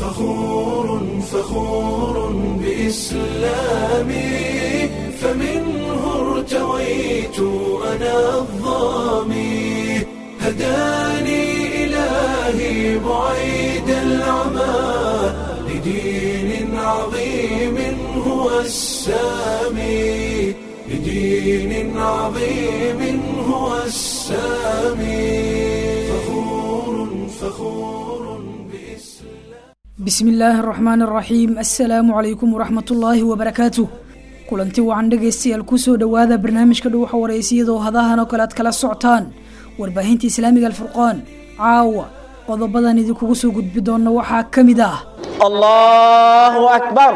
فخور فخور بإسلامي فمنه ارتويت أنا الظامي هداني إلهي بعيد العمى لدين عظيم هو السامي لدين عظيم هو السامي فخور فخور بإسلام bismi illaahi araxmaan araxiim assalaamu calaykum waraxmatullaahi wabarakaatu kulanti wacan dhegaystayaal kusoo dhowaada barnaamijka dhuuxa wareysiyadoo hadahan oo kale aad kala socotaan warbaahinta islaamiga alfurqaan caawa qodobadan idinkugu soo gudbi doona waxaa ka mid ah الله أكبر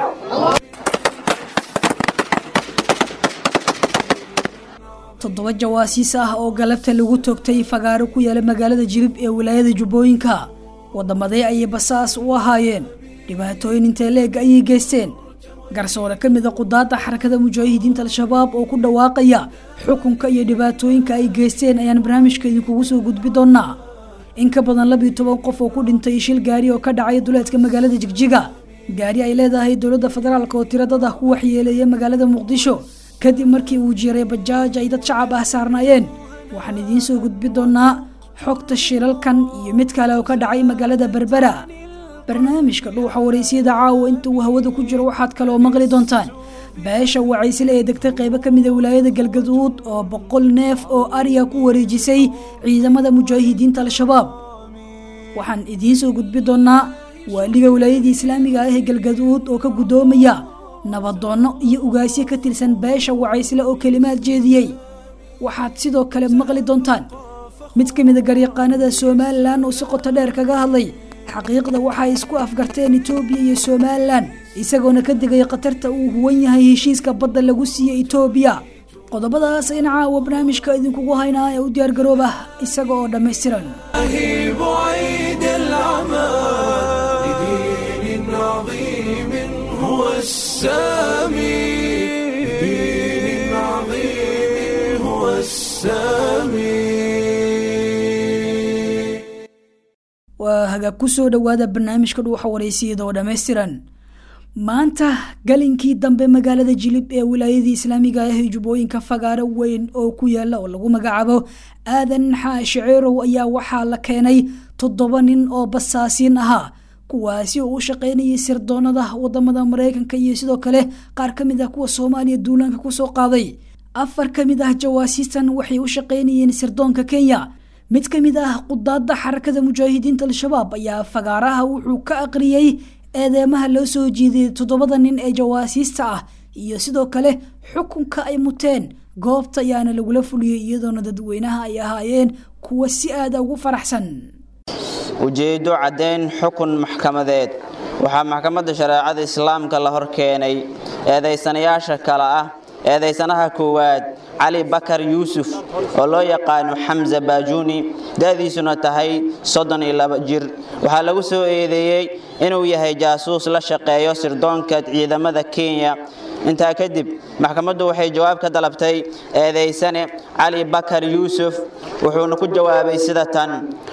toddoba jawaasiis ah oo galabta lagu toogtay fagaaro ku yaala magaalada jilib ee wilaayada jubbooyinka waddamadee ayay basaas u ahaayeen dhibaatooyin intee leeg ayay geysteen garsoore ka mid a qudaadda xarakada mujaahidiinta al-shabaab oo ku dhawaaqaya xukunka iyo dhibaatooyinka ay geysteen ayaan barnaamijka idinkugu soo gudbi doonaa in ka badan labiyo toban qof oo ku dhintay shil gaari oo ka dhacay duleedka magaalada jigjiga gaari ay leedahay dowladda federaalk oo tiradada ku waxyeeleeya magaalada muqdisho kadib markii uu jiray bajaaj ay dad shacab ah saarnaayeen waxaan idiin soo gudbi doonaa xogta shilalkan iyo mid kale oo ka dhacay magaalada berbera barnaamijka dhuuxa wareysiyada caawa inta uu hawada ku jiro waxaad kaloo maqli doontaan beesha wacaysile ee degtay qaybo ka mid a wilaayada galgaduud oo boqol neef oo ariga ku wareejisay ciidamada mujaahidiinta al-shabaab waxaan idiin soo gudbi doonaa waaliga wilaayadii islaamiga ah ee galgaduud oo ka guddoomaya nabadoonno iyo ugaasyo ka tirsan beesha wacaysle oo kelimaad jeediyey waxaad sidoo kale maqli doontaan mid ka mid a garyaqaanada somalilan oo si qoto dheer kaga hadlay xaqiiqda waxay isku afgarteen etoobiya iyo somalilan isagoona ka digay khatarta uu huwan yahay heshiiska badda lagu siiyey etoobiya qodobadaas ayna caawa barnaamijka idinkugu haynaa ee u diyaargarooba isaga oo dhammaystiran الله بعيد العمى لدين عظيم هو السامي لدين عظيم هو السامي waa hagaag ku soo dhowaada barnaamijka dhuuxa wareysiyada oo dhammaystiran maanta galinkii dambe magaalada jilib ee wilaayadii islaamiga ah ee jubbooyinka fagaaro weyn oo ku yaala oo lagu magacaabo aadan xaashiceerow ayaa waxaa la keenay toddoba nin oo basaasiin ahaa kuwaasi oo u shaqaynayay sirdoonada wadamada mareykanka iyo sidoo kale qaar ka mid ah kuwa soomaaliya duulaanka kusoo qaaday afar ka mid ah jawaasiistan waxay u shaqaynayeen sirdoonka kenya mid ka mid ah qudaadda xarakada mujaahidiinta al-shabaab ayaa fagaaraha wuxuu ka aqriyey eedeemaha loo soo jiiday toddobada nin ee jawaasiista ah iyo sidoo kale xukunka ay muteen goobta ayaana lagula fuliyey iyadoona dadweynaha ay ahaayeen kuwa si aada ugu faraxsan ujeeddo caddayn xukun maxkamadeed waxaa maxkamadda shareecada islaamka la hor keenay eedaysanayaasha kale ah eedaysanaha koowaad cali bakar yuusuf oo loo yaqaano xamse baajuuni da'diisuna tahay soddon iyo laba jir waxaa lagu soo eedeeyey inuu yahay jaasuus la shaqeeyo sirdoonka ciidamada kenya intaa kadib maxkamaddu waxay jawaab ka dalabtay eedaysane cali bakar yuusuf wuxuuna ku jawaabay sida tan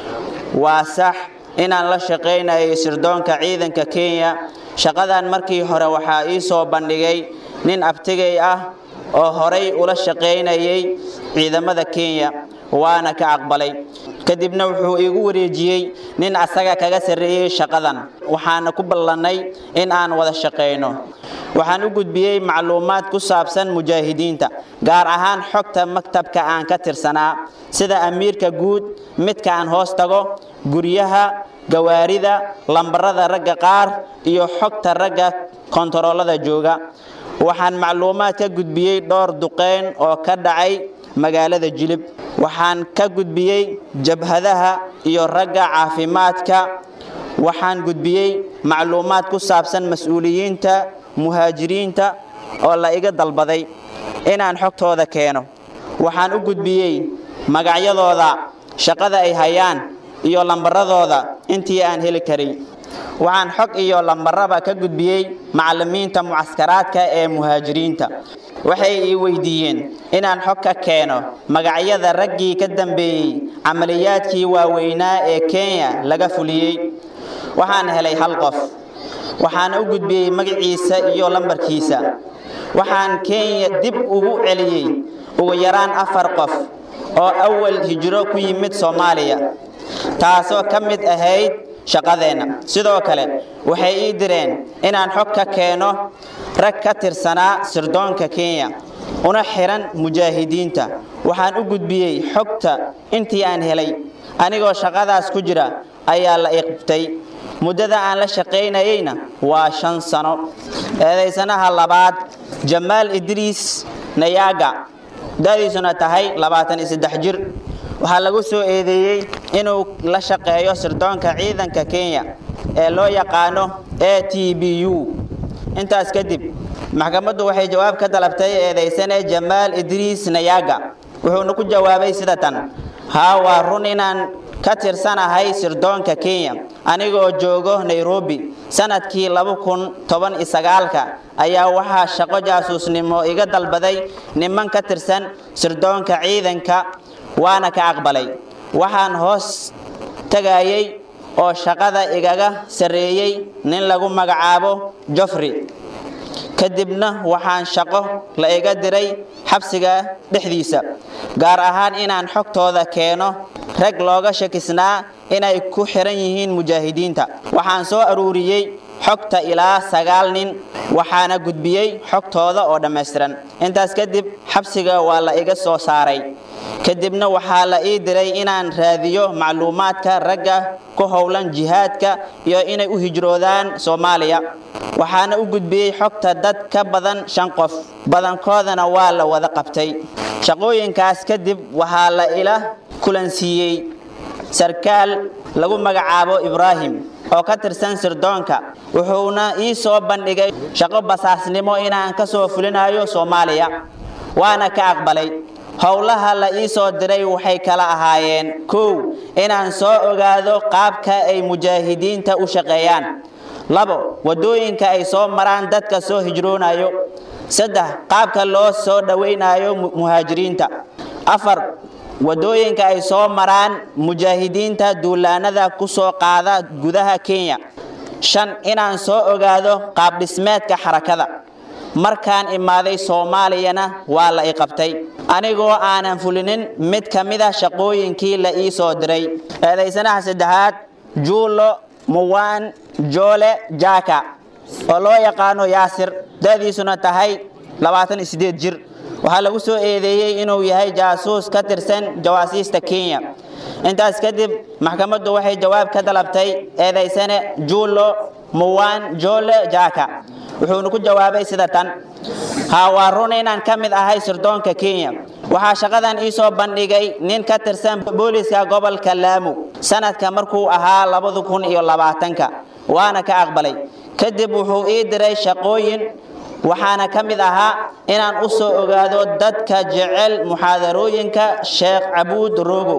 waa sax inaan la shaqaynayo sirdoonka ciidanka kenya shaqadan markii hore waxaa ii soo bandhigay nin abtigay ah oo horay ula shaqaynayay ciidamada kenya waana ka aqbalay kadibna wuxuu iigu wareejiyey nin asaga kaga sarreeyey shaqadan waxaana ku ballannay in aan wada shaqayno waxaan u gudbiyey macluumaad ku saabsan mujaahidiinta gaar ahaan xogta maktabka aan ka tirsanaa sida amiirka guud midka aan hoos tago guryaha gawaarida lambarada ragga qaar iyo xogta ragga kontaroolada jooga waxaan macluumaad ka gudbiyey dhowr duqeyn oo ka dhacay magaalada jilib waxaan ka gudbiyey jabhadaha iyo ragga caafimaadka waxaan gudbiyey macluumaad ku saabsan mas-uuliyiinta muhaajiriinta oo la iga dalbaday inaan xogtooda keeno waxaan u gudbiyey magacyadooda shaqada ay hayaan iyo lambaradooda intii aan heli karay waxaan xog iyo lambaraba ka gudbiyey macallimiinta mucaskaraadka ee muhaajiriinta waxay ii weydiiyeen inaan xog ka keeno magacyada raggii ka dambeeyey camaliyaadkii waaweynaa ee kenya laga fuliyey waxaan helay hal qof waxaana u gudbiyey magaciisa iyo lambarkiisa waxaan kenya dib ugu celiyey ugu yaraan afar qof oo awal hijro ku yimid soomaaliya taasoo ka mid ahayd shaqadeenna sidoo kale waxay ii direen inaan xog ka keeno rag ka tirsanaa sirdoonka kenya una xihan mujaahidiinta waxaan u gudbiyey xogta intii aan helay anigoo shaqadaas ku jira ayaa la iqbtay muddada aan la shaqaynayeyna waa shan sano eedaysanaha labaad jamaal idriis nayaaga da'diisuna tahay labaatan iyo saddex jir waxaa lagu soo eedeeyey inuu la shaqeeyo sirdoonka ciidanka kenya ee loo yaqaano a t b u intaas kadib maxkamaddu waxay jawaab ka dalabtay eedaysane jamaal idriis nayaaga wuxuuna ku jawaabay sida tan haa waa run inaan ka tirsanahay sirdoonka kenya anigoo joogo nairobi sanadkii laba kun toban iyo sagaalka ayaa waxaa shaqo jaasuusnimo iga dalbaday niman ka tirsan sirdoonka ciidanka waana ka aqbalay waxaan hoos tagayey oo shaqada igaga sarreeyey nin lagu magacaabo jofrey kadibna waxaan shaqo la iga diray xabsiga dhexdiisa gaar ahaan inaan xogtooda keeno rag looga shakisnaa inay ku xiran yihiin mujaahidiinta waxaan soo aruuriyey xogta ilaa sagaal nin waxaana gudbiyey xogtooda oo dhammaystiran intaas kadib xabsiga waa la iga soo saaray kadibna waxaa la ii diray inaan raadiyo macluumaadka ragga ku howlan jihaadka iyo inay u hijroodaan soomaaliya waxaana u gudbiyey xogta dad ka badan shan qof badankoodana waa la wada qabtay shaqooyinkaas kadib waxaa la ila kulansiiyey sarkaal lagu magacaabo ibraahim oo ka tirsan sirdoonka wuxuuna ii soo bandhigay shaqo basaasnimo inaan ka soo fulinayo soomaaliya waana ka aqbalay howlaha la ii soo diray waxay kala ahaayeen kow inaan soo ogaado qaabka ay mujaahidiinta u shaqeeyaan labo wadooyinka ay soo maraan dadka soo hijroonayo saddex qaabka loo soo dhowaynayo muhaajiriinta afar wadooyinka ay soo maraan mujaahidiinta duulaanada ku soo qaada gudaha kenya shan inaan soo ogaado qaabdhismeedka xarakada markaan imaaday soomaaliyana waa la i qabtay anigoo aanan fulinin mid ka mid a shaqooyinkii la ii soo diray eedaysanaha saddexaad juulo muwaan joole jaka oo loo yaqaano yaasir da'diisuna tahay labaatan iyo sideed jir waxaa lagu soo eedeeyey inuu yahay jaasuus ka tirsan jawaasiista kenya intaas kadib maxkamaddu waxay jawaab ka dalabtay eedaysane juulo muwaan joole jaka wuxuuna ku jawaabay sida tan haa waa run inaan ka mid ahay sirdoonka kenya waxaa shaqadan ii soo bandhigay nin ka tirsan booliska gobolka laamu sanadka markuu ahaa labada kun iyo labaatanka waana ka aqbalay kadib wuxuu ii diray shaqooyin waxaana ka mid ahaa inaan u soo ogaado dadka jecel muxaadarooyinka sheekh cabuud rogo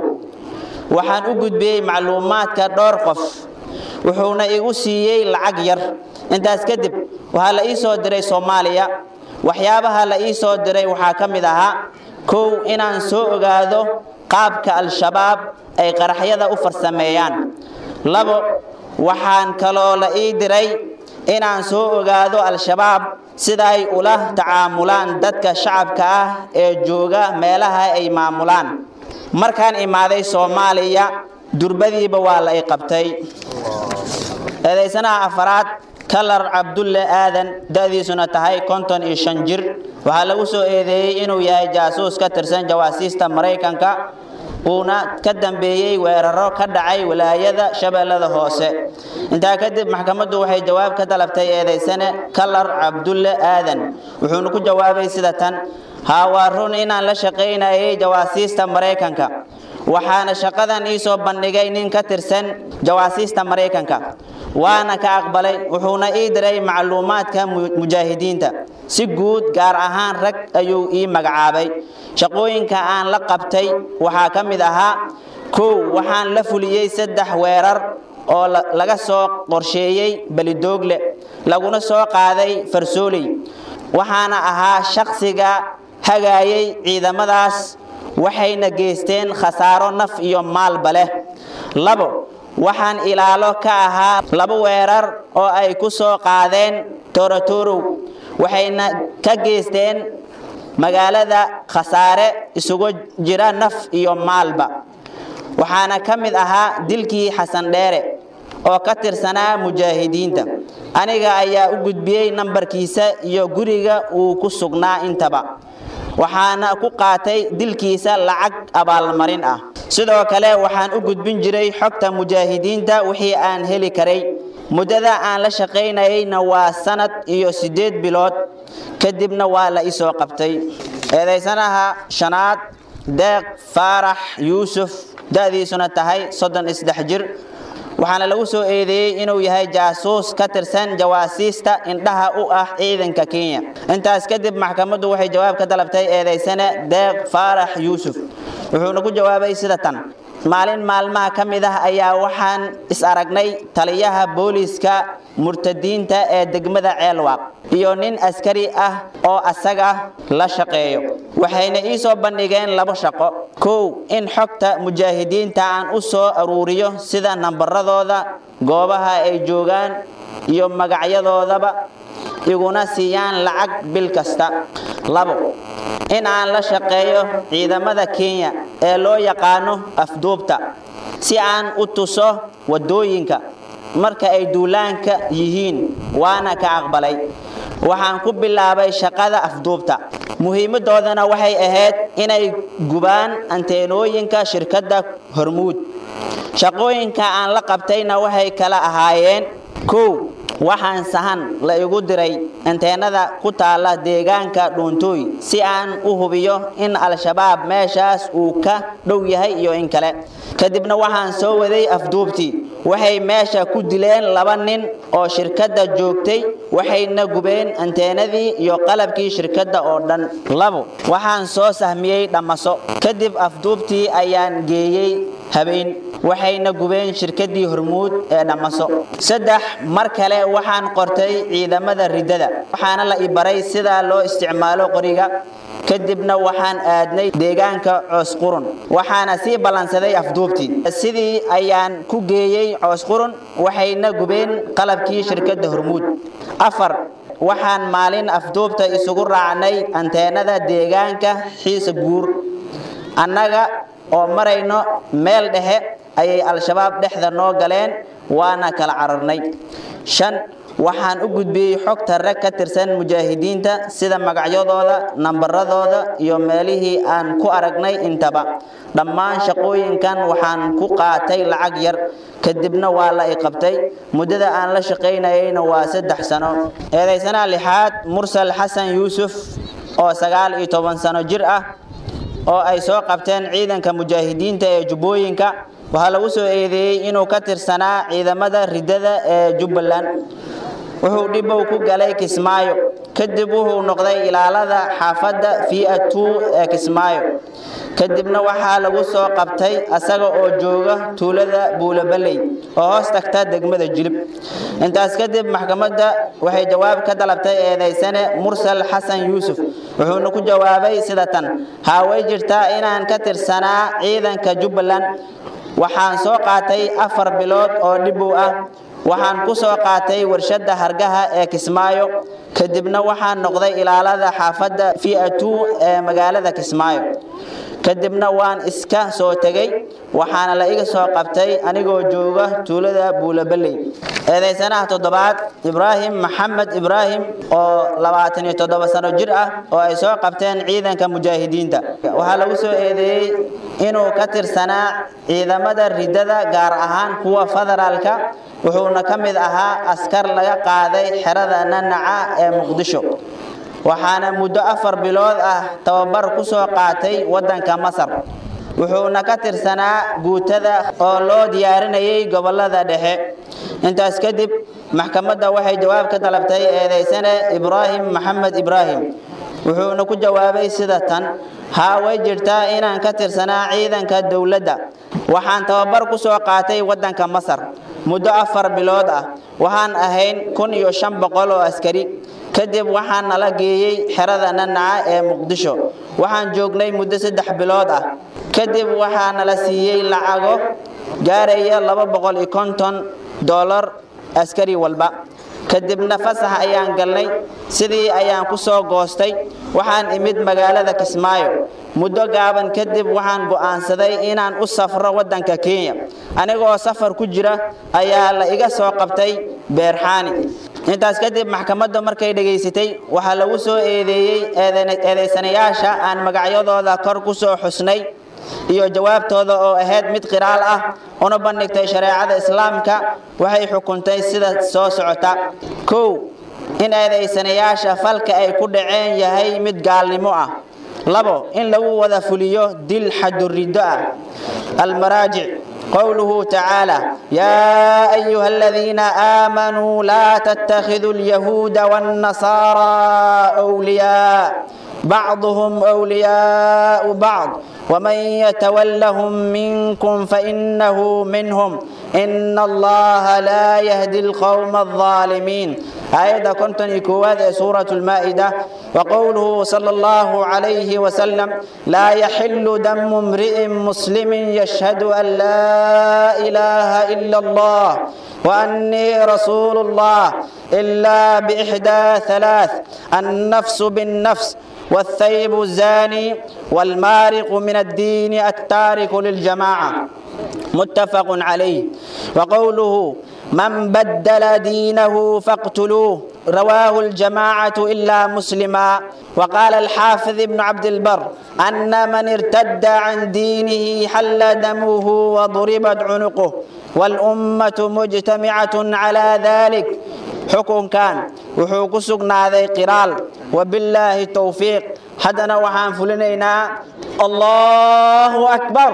waxaan u gudbiyey macluumaadka dhowr qof wuxuuna igu siiyey lacag yar intaas kadib waxaa la ii soo diray soomaaliya waxyaabaha la ii soo diray waxaa ka mid ahaa kow inaan soo ogaado qaabka al-shabaab ay qaraxyada u farsameeyaan labo waxaan kaloo la ii diray inaan soo ogaado al-shabaab sida ay ula tacaamulaan dadka shacabka ah ee jooga meelaha ay maamulaan markaan imaaday soomaaliya durbadiiba waa la i qabtay eedaysanaha afaraad kalar cabdulle aadan da'diisuna tahay konton iyo shan jir waxaa lagu soo eedeeyey inuu yahay jaasuus ka tirsan jawaasiista maraykanka uuna ka dambeeyey weeraro ka dhacay walaayada shabeellada hoose intaa kadib maxkamaddu waxay jawaab ka dalabtay eedaysane kalar cabdulle aadan wuxuuna ku jawaabay sida tan haa waa run inaan la shaqaynayay jawaasiista maraykanka waxaana shaqadan ii soo bandhigay nin ka tirsan jawaasiista maraykanka waana ka aqbalay wuxuuna ii diray macluumaadka mujaahidiinta si guud gaar ahaan rag ayuu ii magacaabay shaqooyinka aan la qabtay waxaa ka mid ahaa kow waxaan la fuliyey saddex weerar oo laga soo qorsheeyey belidoogle laguna soo qaaday farsooley waxaana ahaa shaqsiga hagaayay ciidamadaas waxayna geysteen khasaaro naf iyo maalba leh labo waxaan ilaalo ka ahaa laba weerar oo ay ku soo qaadeen torotorow waxayna ka geysteen magaalada khasaare isugu jira naf iyo maalba waxaana ka mid ahaa dilkii xasan dheere oo ka tirsanaa mujaahidiinta aniga ayaa u gudbiyey nambarkiisa iyo guriga uu ku sugnaa intaba waxaana ku qaatay dilkiisa lacag abaalmarin ah sidoo kale waxaan u gudbin jiray xogta mujaahidiinta wixii aan heli karay muddada aan la shaqaynayeyna waa sanad iyo siddeed bilood kadibna waa la isoo qabtay eedaysanaha shanaad deeq faarax yuusuf da'diisuna tahay soddon isdex jir waxaana lagu soo eedeeyey inuu yahay jaasuus ka tirsan jawaasiista indhaha u ah ciidanka kenya intaas kadib maxkamaddu waxay jawaab ka dalabtay eedaysane deeq faarax yuusuf wuxuuna ku jawaabay sida tan maalin maalmaha ka mid ah ayaa waxaan is aragnay taliyaha booliiska murtadiinta ee degmada ceelwaaq iyo nin askari ah oo asaga la shaqeeyo waxayna ii soo bandhigeen labo shaqo kow in xogta mujaahidiinta aan u soo aruuriyo sida nambaradooda goobaha ay joogaan iyo magacyadoodaba iguna siiyaan lacag bil kasta labo in aan la shaqeeyo ciidamada kenya ee loo yaqaano afduubta si aan u tuso waddooyinka marka ay duulaanka yihiin waana ka aqbalay waxaan ku bilaabay shaqada afduubta muhiimadoodana waxay ahayd inay gubaan anteenooyinka shirkadda hormuud shaqooyinka aan la qabtayna waxay kala ahaayeen kow waxaan sahan la igu diray anteenada ku taala deegaanka dhuuntooy si aan u hubiyo in al-shabaab meeshaas uu ka dhow yahay iyo in kale kadibna waxaan soo waday afduubtii waxay meesha ku dileen laba nin oo shirkadda joogtay waxayna gubeen anteenadii iyo qalabkii shirkadda oo dhan labo waxaan soo sahmiyey dhammaso kadib afduubtii ayaan geeyey habeen waxayna gubeen shirkaddii hormuud ee dhammaso saddex mar kale waxaan qortay ciidamada riddada waxaana la ibaray sida loo isticmaalo qoriga kadibna waxaan aadnay deegaanka coosqurun waxaana sii ballansaday afduubtii sidii ayaan ku geeyey coosqurun waxayna gubeen qalabkii shirkadda hormuud afar waxaan maalin afduubta isugu raacnay anteenada deegaanka xiisa guur annaga oo marayno meel dhexe ayay al-shabaab dhexda noo galeen waana kala cararnay shan waxaan u gudbiyey xogta rag ka tirsan mujaahidiinta sida magacyadooda nambaradooda iyo meelihii aan ku aragnay intaba dhammaan shaqooyinkan waxaan ku qaatay lacag yar kadibna waa la i qabtay muddada aan la shaqaynayeyna waa saddex sano eedaysanaha lixaad mursal xasan yuusuf oo sagaal iyo toban sano jir ah oo ay soo qabteen ciidanka mujaahidiinta ee jubbooyinka waxaa lagu soo eedeeyey inuu ka tirsanaa ciidamada riddada ee jubbaland wuxuu dhibow ku galay kismaayo kadib wuxuu noqday ilaalada xaafadda via2 ee kismaayo kadibna waxaa lagu soo qabtay asaga oo jooga tuulada buulabaley oo hoos tagta degmada jilib intaas kadib maxkamadda waxay jawaab ka dalabtay eedaysane mursal xasan yuusuf wuxuuna ku jawaabay sida tan haa way jirtaa inaan ka tirsanaa ciidanka jubbaland waxaan soo qaatay afar bilood oo dhibow ah waxaan ku soo qaatay warshadda hargaha ee kismaayo kadibna waxaan noqday ilaalada xaafadda via2 ee magaalada kismaayo kadibna waan iska soo tegey waxaana la iga soo qabtay anigoo jooga tuulada buulabaley eedaysanaha toddobaad ibraahim maxamed ibraahim oo labaatan iyo toddoba sano jir ah oo ay soo qabteen ciidanka mujaahidiinta waxaa lagu soo eedeeyey inuu ka tirsanaa ciidamada riddada gaar ahaan kuwa federaalka wuxuuna ka mid ahaa askar laga qaaday xerada nanaca ee muqdisho waxaana muddo afar bilood ah tababar ku soo qaatay waddanka masar wuxuuna ka tirsanaa guutada oo loo diyaarinayay gobollada dhexe intaas kadib maxkamadda waxay jawaab ka dalabtay eedaysane ibraahim maxamed ibraahim wuxuuna ku jawaabay sida tan haa way jirtaa inaan ka tirsanaa ciidanka dowladda waxaan tababar ku soo qaatay waddanka masar muddo afar bilood ah waxaan ahayn kun iyo shan boqol oo askari kadib waxaan nala geeyey xerada nanaca ee muqdisho waxaan joognay muddo saddex bilood ah kadib waxaa nala siiyey lacago gaaraya laba boqol iyo konton doolar askari walba kadibna fasax ayaan galnay sidii ayaan ku soo goostay waxaan imid magaalada kismaayo muddo gaaban kadib waxaan go'aansaday inaan u safro waddanka kenya anigoo safar ku jira ayaa la iga soo qabtay beerxaani intaas kadib maxkamadda markay dhegaysatay waxaa lagu soo eedeeyey eedaysanayaasha aan magacyadooda kor ku soo xusnay iyo jawaabtooda oo ahayd mid qiraal ah una bandhigtay shareecada islaamka waxay xukuntay sida soo socota kow in eedaysanayaasha falka ay ku dhaceen yahay mid gaalnimo ah labo in lagu wada fuliyo dil xaduriddo ah almaraajic قوله تعالى يا أيها الذين آمنوا لا تتخذوا اليهود والنصارى أولياء بعضهم أولياء بعض ومن يتولهم منكم فإنه منهم إن الله لا يهدي القوم الظالمين آية كنت إكواد سورة المائدة وقوله صلى الله عليه وسلم لا يحل دم امرئ مسلم يشهد أن لا إله إلا الله وأني رسول الله إلا بإحدى ثلاث النفس بالنفس والثيب الزاني والمارق من الدين التارك للجماعة متفق عليه وقوله من بدل دينه فاقتلوه رواه الجماعة إلا مسلما وقال الحافظ ابن عبد البر أن من ارتد عن دينه حل دمه وضربت عنقه والأمة مجتمعة على ذلك xukun kan wuxuu ku sugnaaday qiraal wabilaahi towfiiq haddana waxaan fulinaynaa allahu akbar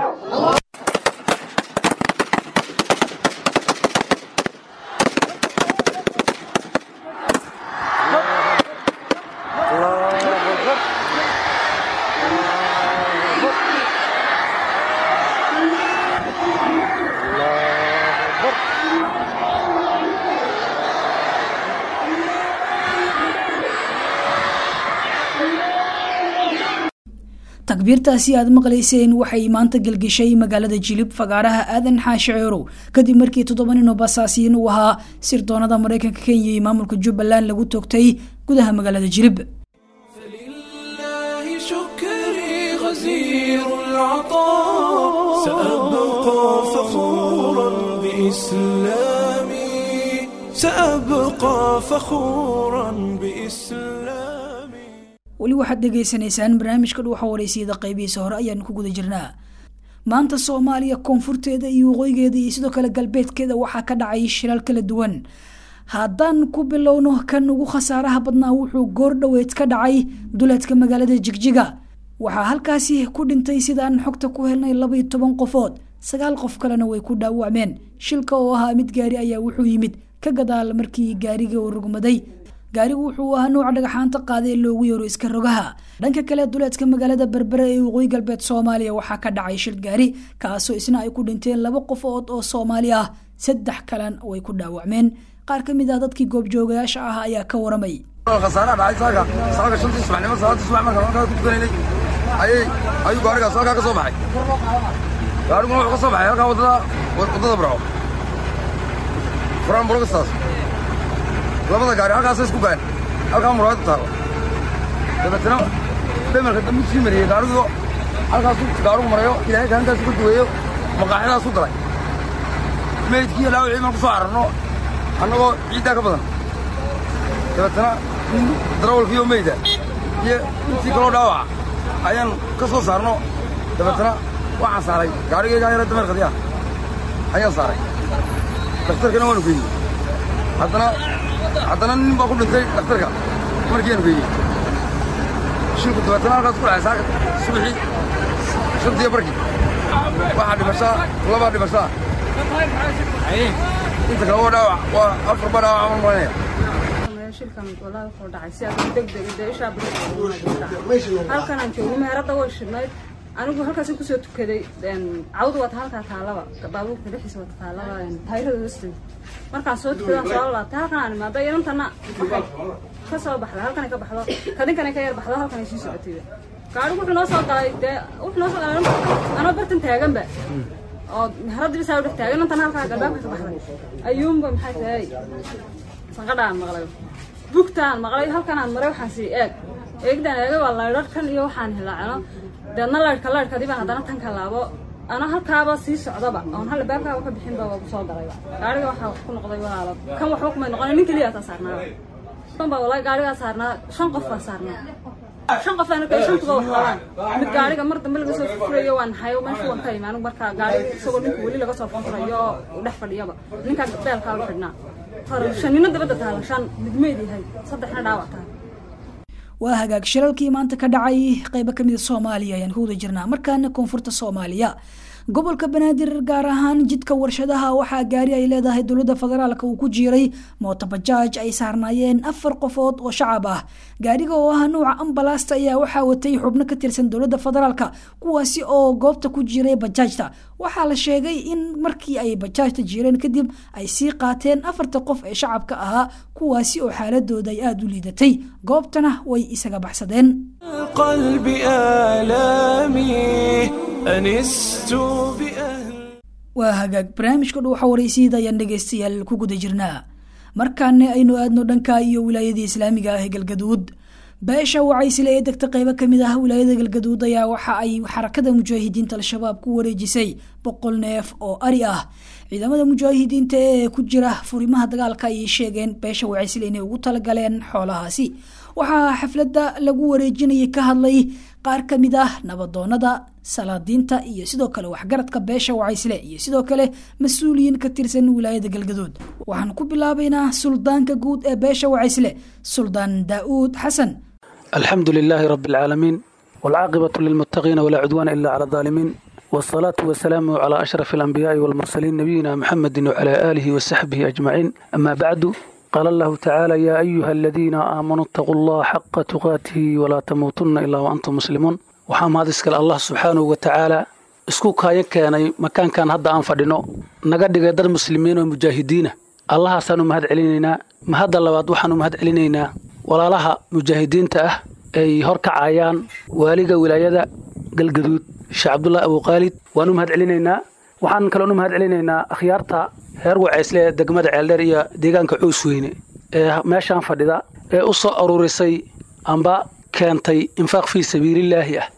takbiirtaasi aad maqlayseen waxay maanta gelgeshay magaalada jilib fagaaraha aadan xaashi ceerow kadib markii toddoba nin oo basaasiyiin uu ahaa sirdoonada maraykanka kenya iyo maamulka jubbaland lagu toogtay gudaha magaalada jilib فلله شكري غزير العطاء سأبقى فخورا بإسلامي سأبقى فخورا بإسلامي weli waxaad dhegaysanaysaan barnaamijka dhuuxa wareysiyada qaybihiisa hore ayaanu ku guda jirnaa maanta soomaaliya koonfurteeda iyo waqooyigeeda iyo sidoo kale galbeedkeeda waxaa ka dhacay shilal kala duwan haddaan ku bilowno kan ugu khasaaraha badnaa wuxuu goor dhoweed ka dhacay duleedka magaalada jigjiga waxaa halkaasi ku dhintay sidaan xogta ku helnay labaiyo toban qofood sagaal qof kalena way ku dhaawacmeen shilka oo ahaa mid gaari ayaa wuxuu yimid ka gadaal markii gaariga uu rugmaday gaarigu wuxuu ahaa nuuca dhagaxaanta qaaday ee loogu yeero iska rogaha dhanka kale duleedka magaalada berbere ee waqooyi galbeed soomaaliya waxaa ka dhacay shil gaari kaasoo isna ay ku dhinteen laba qofood oo soomaali ah saddex kalan way ku dhaawacmeen qaar ka mid ah dadkii goobjoogayaasha ah ayaa ka waramay khasaaraha dhacay saaga saaga shantii subaxnimo salaadii subax markaan halkaa ku tukanaynay ayay ayuu gaarigaas halkaa ka soo baxay gaariguna wuxuu ka soo baxay halkaa waddada waddada burco furaan burogastaas labada gaari halkaasay isku galeen halkaa muraayadu taalla dabeetana dhamarka dambu sii mariyey gaarigu halkaasu gaarigu marayo ilaahay gaantaasu ka duweeyo maqaaxidaas u galay meydkii ilaa wixii baan ku soo cararno annagoo ciiddaa ka badan dabeetana nin darawalkiiyo meyda iyo intii kaloo dhaawaca ayaan ka soo saarno dabeetana waxaan saaray gaarigaygaa yara dameerkadii ah ayaan saaray dhakhtarkana waanu geeyey haddana haddana nin baa ku dhintay dhakhtarka markiiaanu geeyey shilku dabeetana halkaas ku dhacay saaka subaxii shantiyo barkii waxaa dhimashaa labaa dhimashaa inta kale waa dhaawac waa afar baa dhaawac aan maranaya shilkan walaa wuxuu dhacay si aad degdeg dee ishaa halkan aan joogo meherada way shidnayd anigu halkaas kusoo tukaday cawdu wata halkaa taalaba baabuurka dhexdiisa wata taalaba taayirada hoosteeda markaan soo tukadaan soo laabtay halkan aan imaado inantana waxay ka soo baxda halkan ka baxdo kadinkan ka yar baxdo halkan ay sii socotay gaarigu wuxuu noo soo galay dee wuxuu noo soo galay anoo bartan taaganba oo meheradii bisaa u dhex taagan intan halkaa galbaabka ka baxday ayuunba maxay tahay sanqadhaan maqlay bugtaan maqlay halkanaan maray waxaan sii eeg eegdaan eegay waa laydharhkan iyo waxaan hilaacno deedna laydhka laydhkadii baan haddana tan ka laabo ana halkaaba sii socdaba oon hal baabkaaba ka bixinba waa kusoo darayba gaariga waxaa wax ku noqday walaalo kan waxba kumay noqon nin keliya taa saarnaaba kan baa walaahi gaarigaa saarnaa shan qof baa saarnaa shan qof aan arkay shantuba wax qabaan mid gaariga mar dambe laga soo furayo waan hayo meesha waan ka imi anigu markaa gaariga isagoo ninka weli laga soo furayo oo uu dhex fadhiyaba ninkaa beelkaa u xidhnaa shanino dabadda taala shan midmeed yahay saddexna dhaawac tahay waa hagaag shiralkii maanta ka dhacay qeybo kamida soomaaliya ayaan ku wada jirnaa markaana koonfurta soomaaliya gobolka banaadir gaar ahaan jidka warshadaha waxaa gaari ay leedahay dowladda federaalk uu ku jiiray mootobajaaj ay saarnaayeen afar qofood oo shacab ah gaariga oo ah nuuca ambalaasta ayaa waxaa watay xubno ka tirsan dowladda federaalk kuwaasi oo goobta ku jiiray bajaajta waxaa la sheegay in markii ay bajaajta jiireen kadib ay sii qaateen afarta qof ee shacabka ahaa kuwaasi oo xaaladooda ay aada u liidatay goobtana way isaga baxsadeen قلب آلامي أنست بأهل waa hagaag barnaamijka dhuuxa waraysiida ayaan dhegaystayaal ku guda jirnaa markaana aynu aadno dhanka iyo wilaayadii islaamiga ah ee galgaduud beesha wacaysile ee degta qeybo kamid ah wilaayada galgaduud ayaa waxa ay xarakada mujaahidiinta al-shabaab ku wareejisay boqol neef oo ari ah ciidamada mujaahidiinta ee ku jira furimaha dagaalka ayay sheegeen beesha wacaysile inay ugu talagaleen xoolahaasi waxaa xafladda lagu wareejinayay ka hadlay qaar ka mid ah nabadoonada salaadiinta iyo sidoo kale waxgaradka beesha wacaysle iyo sidoo kale mas-uuliyiin ka tirsan wilaayada galgaduud waxaan ku bilaabaynaa suldaanka guud ee beesha wacaysle suldaan daa'uud xasan الحمد لله رب العالمين والعاقبة للمتقين ولا عدوان إلا على الظالمين والصلاة والسلام على أشرف الأنبياء والمرسلين نبينا محمد وعلى آله وصحبه أجمعين أما بعد قال الله تعالى يا أيها الذين آمنوا اتقوا الله حق تقاته ولا تموتن إلا وأنتم مسلمون waxaa mahad iskale allah subxaanahu wa tacaala isku kaayan keenay makaankan hadda aan fadhino naga dhigay dad muslimiin oo mujaahidiina allahaasaan u mahad celinaynaa mahadda labaad waxaan u mahad celinaynaa walaalaha mujaahidiinta ah ay hor kacayaan waaliga wilaayada galgaduud sheekh cabdullaahi abuuqaalid waan u mahad celinaynaa waxaan kaloon u mahad celinaynaa akhyaarta reer waceysle ee degmada ceeldheer iyo deegaanka coosweyne ee meeshaan fadhida ee u soo aruurisay amba keentay infaaq fii sabiilillaahi ah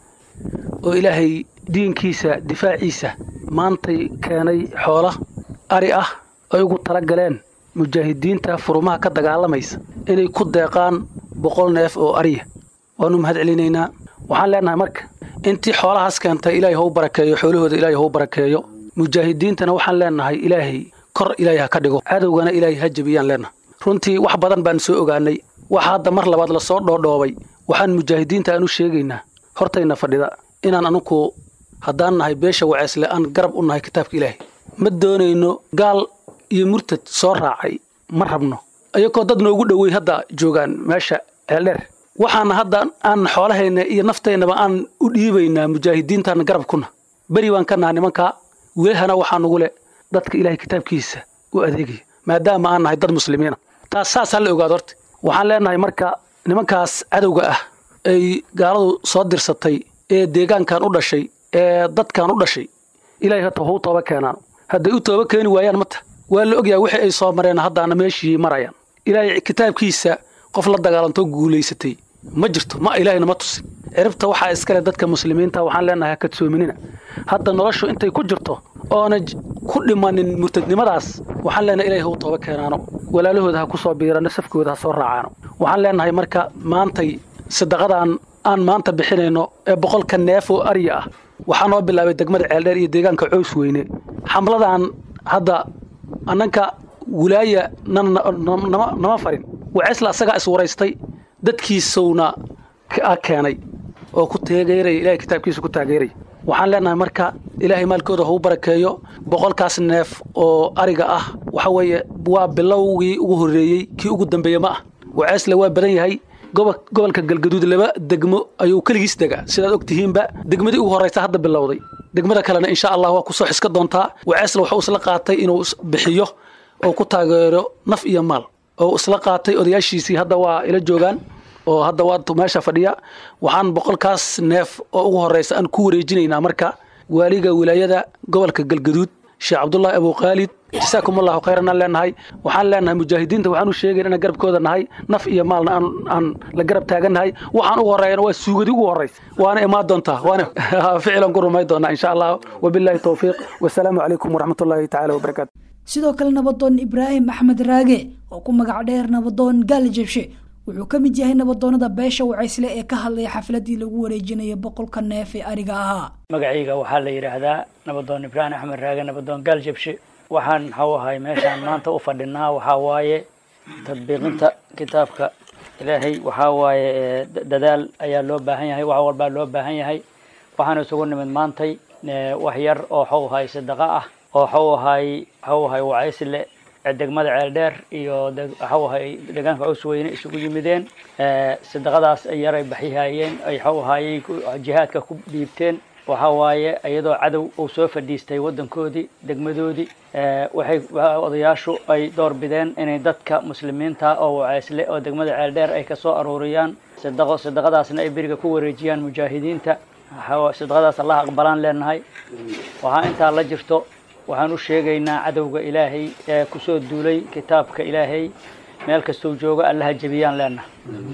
oo ilaahay diinkiisa difaaciisa maantay keenay xoola ari ah ay ugu tala galeen mujaahidiinta furumaha ka dagaalamaysa inay ku deeqaan boqol neef oo ariya waanu mahad celinaynaa waxaan leenahay marka intii xoolahaas keentay ilaahay hau barakeeyo xoolahooda ilaahay hau barakeeyo mujaahidiintana waxaan leenahay ilaahay kor ilaahay ha ka dhigo cadowgana ilaahay ha jebiyaan leenahay runtii wax badan baan soo ogaanay waxa hadda mar labaad lasoo dhoodhoobay waxaan mujaahidiinta aan u sheegaynaa hortayna fadhida inaan anugu haddaan nahay beesha waceesle aan garab u nahay kitaabka ilaahay ma doonayno gaal iyo murtad soo raacay ma rabno ayagoo dad noogu dhowey hadda joogaan meesha ceeldheer waxaana hadda aan xoolahayna iyo naftaynaba aan u dhiibaynaa mujaahidiintaana garab kuna beri baan ka naha nimankaa wilahana waxaa nugu le dadka ilaahay kitaabkiisa u adeegaya maadaama aan nahay dad muslimiina taas saas ha la ogaado horta waxaan leenahay marka nimankaas cadowga ah ay gaaladu soo dirsatay ee deegaankan u dhashay ee dadkan u dhashay ilaahay hata hau tooba keenaan hadday u tooba keeni waayaan mata waa la ogyahay wixii ay soo mareen haddaana meeshii marayaan ilaahay kitaabkiisa qof la dagaalantoo guulaysatay ma jirto ma ilaahayna ma tusin ciribta waxaa iskale dadka muslimiinta waxaan leenahay ha kadsoominina hadda noloshu intay ku jirto oona ku dhimanin murtadnimadaas waxaan leenahay ilahay hau tooba keenaano walaalahooda ha ku soo biirano safkooda ha soo raacaano waxaan leenahay marka maantay sadaqadan aan maanta bixinayno ee boqolka neef oo arya ah waxaa noo bilaabay degmada ceeldheer iyo deegaanka cows weyne xamladan hadda annanka wilaaya nama farin waceesla asagaa iswaraystay dadkiisowna keenay oo ku taageeraya ilahay kitaabkiisa ku taageeraya waxaan leenahay marka ilaahay maalkooda hau barakeeyo boqolkaas neef oo ariga ah waxa weeye waa bilowgii ugu horreeyey kii ugu dambeeye ma ah waceesle waa badan yahay gobolka galgaduud laba degmo ayuu keligiis degaa sidaad og tihiinba degmadii ugu horraysa hadda bilowday degmada kalena insha allah waa kusoo xiska doontaa waceesle waxuu isla qaatay inuu bixiyo oo ku taageero naf iyo maal oo isla qaatay odayaashiisii hadda waa ila joogaan oo hadda waa meesha fadhiya waxaan boqolkaas neef oo ugu horraysa aan ku wareejinaynaa marka waaliga wilaayada gobolka galgaduud sheekh cabdullaahi abu khaalid jasaakum allahu khayran aan leenahay waxaan leenahay mujaahidiinta waxaan u sheegayn inaan garabkooda nahay naf iyo maalna aan aan la garab taagannahay waxaan ugu horreeyana waa suugadi ugu horraysa waana imaan doontaa waana ficilan ku rumay doonaa insha allah wabillahi towfiiq wasalaamu calaykum waraxmatullaahi tacaala wabarakaatu sidoo kale nabadoon ibraahim axmed raage oo ku magac dheer nabadoon gaali jabshe wuxuu ka mid yahay nabadoonada beesha wacaysle ee ka hadlaya xafladii lagu wareejinayo boqolka neef ee ariga ahaa magacayga waxaa la yidhaahdaa nabadoon ibraahim axmed raage nabadoon gaal jabshe waxaan maxuu ahay meeshaan maanta u fadhinaa waxaa waaye tadbiiqinta kitaabka ilaahay waxaa waaye dadaal ayaa loo baahan yahay wax walbaa loo baahan yahay waxaan isugu nimid maantay wax yar oo waxuu ahay sadaqa ah oo waxuu ahay waxuu ahay wacaysle degmada ceeldheer iyo waxuu ahay deegaanka cusweyne isugu yimideen sadaqadaas ay yaray baxyahayeen ay waxuu ahaayey jihaadka ku dhiibteen waxa waaye iyadoo cadow uu soo fadhiistay waddankoodii degmadoodii waxay odayaashu ay door bideen inay dadka muslimiinta oo waceysle oo degmada ceeldheer ay kasoo aruuriyaan sadaqo sadaqadaasna ay beriga ku wareejiyaan mujaahidiinta sadaqadaas allah aqbalaan leenahay waxaa intaa la jirto waxaan u sheegaynaa cadowga ilaahay ee kusoo duulay kitaabka ilaahay meel kastuu joogo allaha jebiyaan leenahay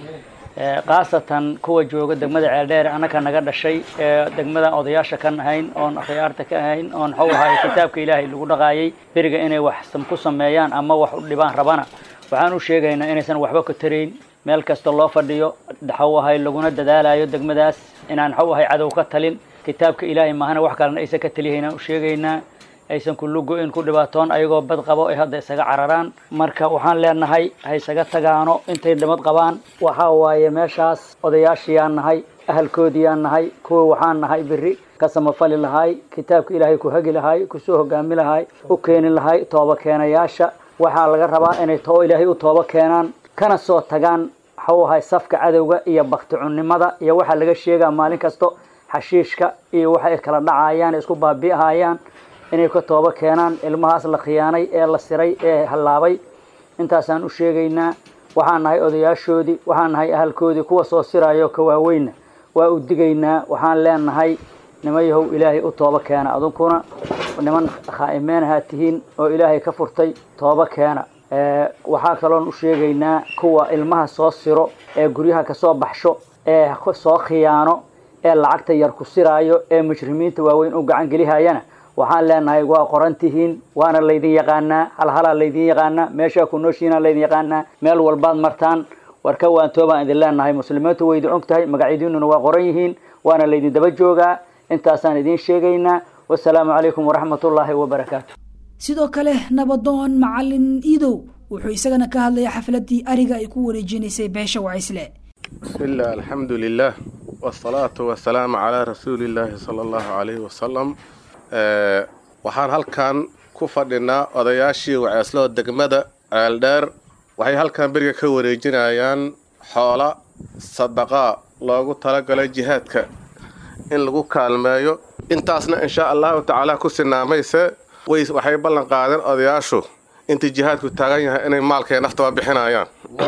khaasatan kuwa jooga degmada ceeldheer annaka naga dhashay ee degmadan odayaasha kan ahayn oon akhyaarta ka ahayn oon waxuu ahay kitaabka ilaahay lagu dhaqaayay beriga inay wax ku sameeyaan ama wax u dhibaan rabana waxaan u sheegaynaa inaysan waxba ka tarayn meel kasta loo fadhiyo waxuu ahay laguna dadaalayo degmadaas inaan waxuu ahay cadow ka talin kitaabka ilaahay maahana wax kalena aysan ka taliyahaynaan u sheegaynaa aysan kullu go-in ku dhibaatoon ayagoo bad qabo ay hadda isaga cararaan marka waxaan leenahay ha isaga tagaano intay dhimad qabaan waxaa waaye meeshaas odayaashiyaan nahay ahalkoodiyaan nahay kuwa waxaan nahay beri ka samafali lahay kitaabka ilaahay ku hagi lahay kusoo hogaami lahay u keeni lahay tooba keenayaasha waxaa laga rabaa inay too ilaahay u tooba keenaan kana soo tagaan waxuu ahay safka cadowga iyo bakti cunnimada iyo waxaa laga sheegaa maalin kasto xashiishka iyo waxay kala dhacayaan isku baabi'ahayaan inay ka tooba keenaan ilmahaas la khiyaanay ee la siray ee hallaabay intaasaan u sheegaynaa waxaan nahay odayaashoodii waxaan nahay ahalkoodii kuwa soo sirayo ka waaweynna waa u digaynaa waxaan leenahay nimayahow ilaahay u tooba keena adunkuna niman khaa'imeenahaa tihiin oo ilaahay ka furtay tooba keena waxaa kaloon u sheegaynaa kuwa ilmaha soo siro ee guryaha kasoo baxsho ee soo khiyaano ee lacagta yar ku siraayo ee mujrimiinta waaweyn u gacan gelihayana waxaan leenahay waa qoran tihiin waana laydin yaqaanaa halhalaa laydin yaqaanaa meeshaa ku nooshiina laydin yaqaanaa meel walbaad martaan warka waantoobaan idin leenahay muslimiintu way idin og tahay magacyadiinuna waa qoran yihiin waana laydin daba joogaa intaasaan idiin sheegaynaa wasalaamu calaykum waraxmatullaahi wabarakaatu sidoo kale nabadoon macalin iidow wuxuu isagana ka hadlaya xafladii ariga ay ku wareejinaysay beesha wacaysle بسم الله الحمد لله والصلاة والسلام على رسول الله صلى الله عليه وسلم Ee, waxaan halkan ku fadhinaa odayaashii waceesloo degmada ceeldheer waxay halkan beriga ka wareejinayaan xoola sadaqaa loogu talagalay jihaadka in lagu kaalmeeyo intaasna insha allahu tacaala ku sinaamayse way waxay ballan qaadeen odayaashu intii jihaadku taagan yahay inay maalkay naftaba bixinayaan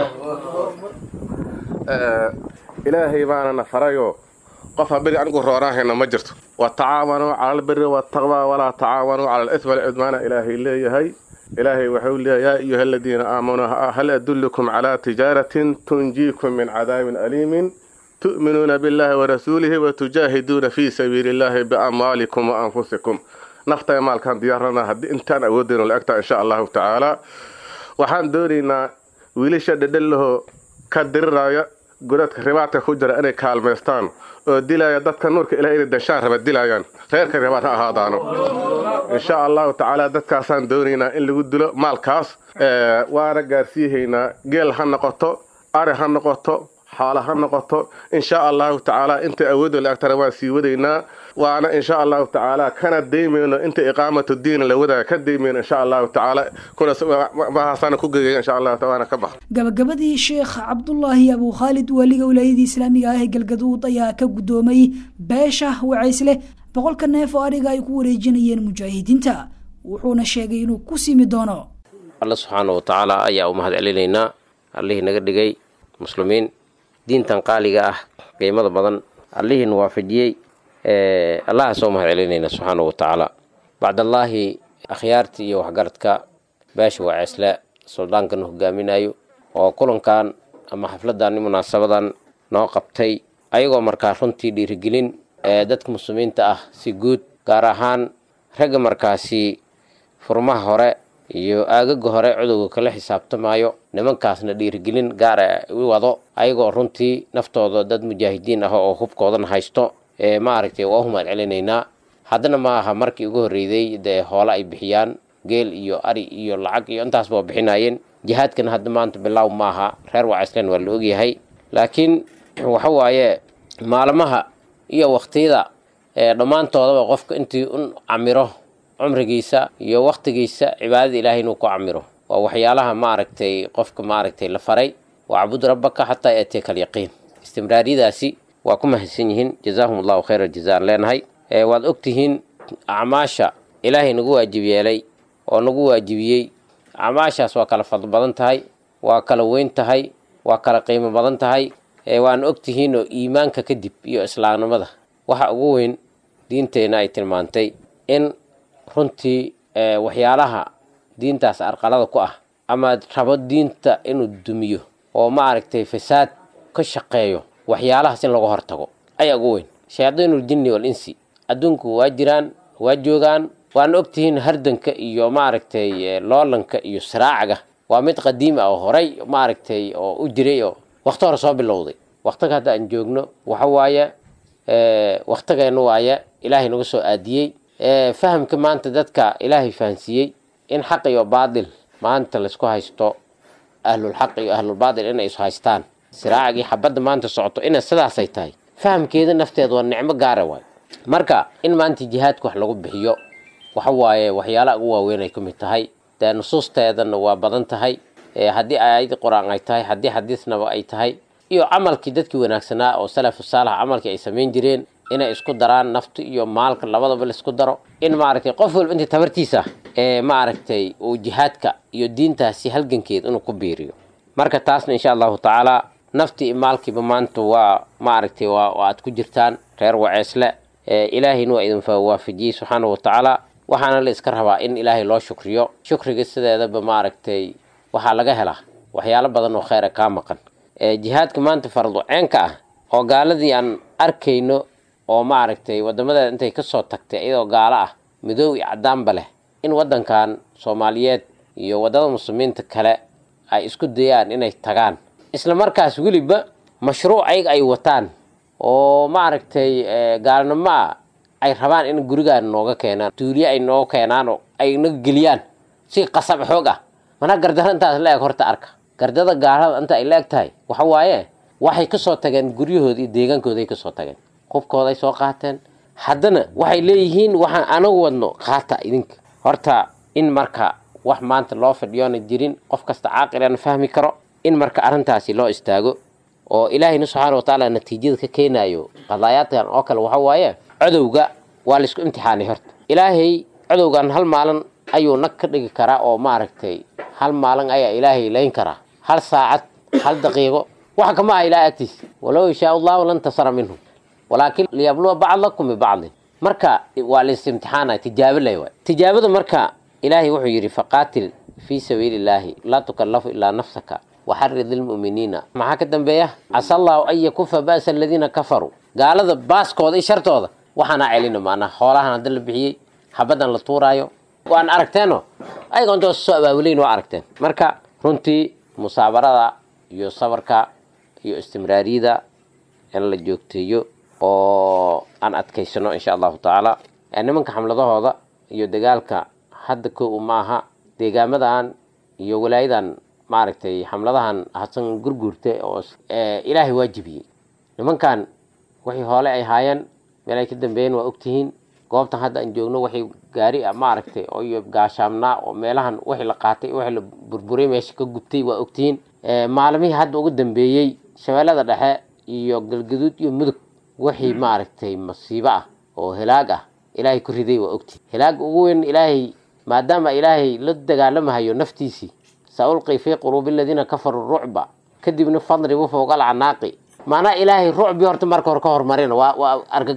Ee, ilaahay baana na farayoo qof haberi anigu rooraahayna ma jirto watacaawanuu cala albiri waataqwa walaa tacaawanuu cala alithmi walcudmaana ilaahay leeyahay ilaahay wuxuu leeyahay yaa ayuha aladiina aamanuu hal adullukum calaa tijaaratin tunjiikum min cadaabin aliimin tu'minuuna billahi warasuulihi watujaahiduuna fii sabiili illahi biamwaalikum wa anfusikum naftay maalkaan diyaarana haddii intaan awoodayno la egtaa insha allahu tacaala waxaan doonaynaa wiilasha dhedhellahoo ka diriraya godadka ribaadka ku jira inay kaalmaystaan oo dilaya dadka nuurka ilahay inay dashaan raba dilayaan reerka ribaad ha ahaadaano insha allahu tacaala dadkaasaan doonaynaa in lagu dilo maalkaas waana gaarsiihaynaa geel ha noqoto ari ha noqoto xoolo ha noqoto insha allahu tacaala inta awoodda la agtana waan sii wadaynaa waana insha allahu tacaala kana daymayno inta iqaamatu diin la wadaaga ka daymayno insha allahu tacaala kuna mahaasana ku gegaya insha allahu tacaala ka bax gabagabadii sheekh cabdulaahi abu khaalid waaliga wilaayadii islaamiga ah ee galgaduud ayaa ka guddoomay beesha wacaysle boqolka neef oo ariga ay ku wareejinayeen mujaahidiinta wuxuuna sheegay inuu ku simi doono alla subxaana wa tacaala ayaa u mahad celinaynaa allihii naga dhigay muslimiin diintan qaaliga ah qiimada badan allihiina waafajiyey allahaasoo mahad celinayna subxaanahu watacaala bacdallaahi akhyaartii iyo waxgaradka beesha waa ceesle suldaankana hogaaminayo oo kulankan ama xafladan munaasabadan noo qabtay ayagoo markaa runtii dhiirigelin ee dadka muslimiinta ah si guud gaar ahaan ragga markaasi furmaha hore iyo aagaga hore cudowga kala xisaabtamayo nimankaasna dhiirigelin gaara u wado ayagoo runtii naftooda dad mujaahidiin ah oo hubkoodana haysto ee maaragtay waa u mahad celinaynaa haddana ma aha markii ugu horreeyday dee hoole ay bixiyaan geel iyo ari iyo lacag iyo intaasba waa bixinayeen jihaadkana hadda maanta bilaaw maaha reer wacayslen waa la ogyahay laakiin waxa waaye maalmaha iyo waqtiyada ee dhammaantoodaba qofka intii un camiro cumrigiisa iyo waqtigiisa cibaadada ilaahay inuu ku camiro waa waxyaalaha maaragtay qofka maaragtay la faray wacbud rabbaka xataa yaatiyaka alyaqiin istimraariyadaasi waa ku mahadsan yihiin jazaahum allahu khayra jazaan leenahay waad ogtihiin acmaasha ilaahay nagu waajib yeelay oo nagu waajibiyey acmaashaas waa kala fadl badan tahay waa kala weyn tahay waa kala qiimo badan tahay waana ogtihiin oo iimaanka kadib iyo islaamnimada waxa ugu weyn diinteenna ay tilmaantay in runtii waxyaalaha diintaas arqalada ku ah ama rabo diinta inuu dumiyo oo maaragtay fasaad ka shaqeeyo waxyaalahaas in laga hortago ayaa ugu weyn shayaadiinul jinni wal insi adduunku waa jiraan waa joogaan waana ogtihiin hardanka iyo maaragtay loolanka iyo siraacaga waa mid qadiim ah oo horay maaragtay oo u jiray oo wakti hore soo bilowday waktiga hadda aan joogno waxa waaye waktigeena waaye ilaahay nagu soo aadiyey fahamka maanta dadka ilaahay fahansiiyey in xaq iyo baadil maanta laysku haysto ahlulxaq iyo ahlulbaadil inay is haystaan siraacagii xabadda maanta socoto inay sidaasay tahay fahamkeeda nafteeda waa nicmo gaara waay marka in maanta jihaadka wax lagu bixiyo waxa waaye waxyaalaha ugu waaweyn ay ka mid tahay dee nusuusteedana waa badan tahay haddii aayad qur-aan ay tahay haddii xadiisnaba ay tahay iyo camalkii dadkii wanaagsanaa oo salafu saalax camalkii ay samayn jireen inay isku daraan nafta iyo maalka labadaba laisku daro in maaragtay qof walba intii tabartiisa ee maaragtay uu jihaadka iyo diintaasi halgankeed inuu ku biiriyo marka taasna insha allahu tacaala naftii iyo maalkiiba maanta waa maaragtay waa aad ku jirtaan reer waceesle ilaahayna waa idin waafajiyey subxaana wa tacaala waxaana la iska rabaa in ilaahay loo shukriyo shukriga sideedaba maaragtay waxaa laga helaa waxyaalo badan oo kheyra kaa maqan jihaadka maanta fardu ceenka ah oo gaaladii aan arkayno oo maaragtay wadamadeeda intay kasoo tagtay iyadoo gaalo ah midoob iyo cadaanba leh in wadankan soomaaliyeed iyo wadada muslimiinta kale ay isku dayaan inay tagaan isla markaas weliba mashruuc ayaga ay wataan oo maaragtay gaalnimoa ay rabaan in gurigaan nooga keenaan tuuliye ay nooga keenaan oo ay naga geliyaan si qasab xoog ah mana gardaro intaas la eg horta arka gardada gaalada inta ay la eg tahay waxa waaye waxay kasoo tageen guryahooda iyo deegaankoodaay kasoo tageen qubkooday soo qaateen haddana waxay leeyihiin waxaan anagu wadno qaata idinka horta in marka wax maanta loo fadhiyoona jirin qof kasta caaqilana fahmi karo in marka arrintaasi loo istaago oo ilaahayna subxaana wa tacaala natiijada ka keenayo qadaayaadkan oo kale waxa waaye codowga waa laisku imtixaanay horta ilaahay codowgan hal maalin ayuu nag ka dhigi karaa oo maaragtay hal maalin ayaa ilaahay layn karaa hal saacad hal daqiiqo waxa kama aha ilaah agtiisa walow yashaa allahu lantasara minhum walaakin liyabluwa bacdakum bibacdin marka waa lais imtixaanaya tijaabo lay waay tijaabada marka ilaahay wuxuu yidhi faqaatil fii sabiili illaahi laa tukallafu ilaa nafsaka waxarid lilmu'miniina maxaa ka dambeeya casa allahu an yakufa ba'sa aladiina kafaruu gaalada baaskooda iyo shartooda waxaana celina maanaa xoolahan hadda la bixiyey xabadan la tuuraayo waan aragteeno ayaga intoo soo abaabuleyn waa aragteen marka runtii musaabarada iyo sabarka iyo istimraariyada in la joogteeyo oo aan adkaysano insha allahu tacaala nimanka xamladahooda iyo dagaalka hadda kow maaha deegaamadan iyo walaayadan maaragtay xamladahan hasan gurguurta oo ilaahay waajibiyey nimankan waxay hoole ay haayeen meel ay ka dambeeyeen waa ogtihiin goobtan hadda aan joogno waxay gaari ah maaragtay oo iyo gaashaamnaa oo meelahan wixii la qaatay wixii la burburay meesha ka gubtay waa ogtihiin maalmihii hadda ugu dambeeyey shabeellada dhexe iyo galgaduud iyo mudug wixii maaragtay masiibo ah oo hilaag ah ilaahay ku riday waa ogtihiin hilaaga ugu weyn ilaahay maadaama ilaahay la dagaalamahayo naftiisii saulqi fii quluubi aladiina kafaruu rucba kadibna fadribu fowqa alcanaaqi maanaa ilaahay rucbi horta marka hore ka hormarina waa waa argagax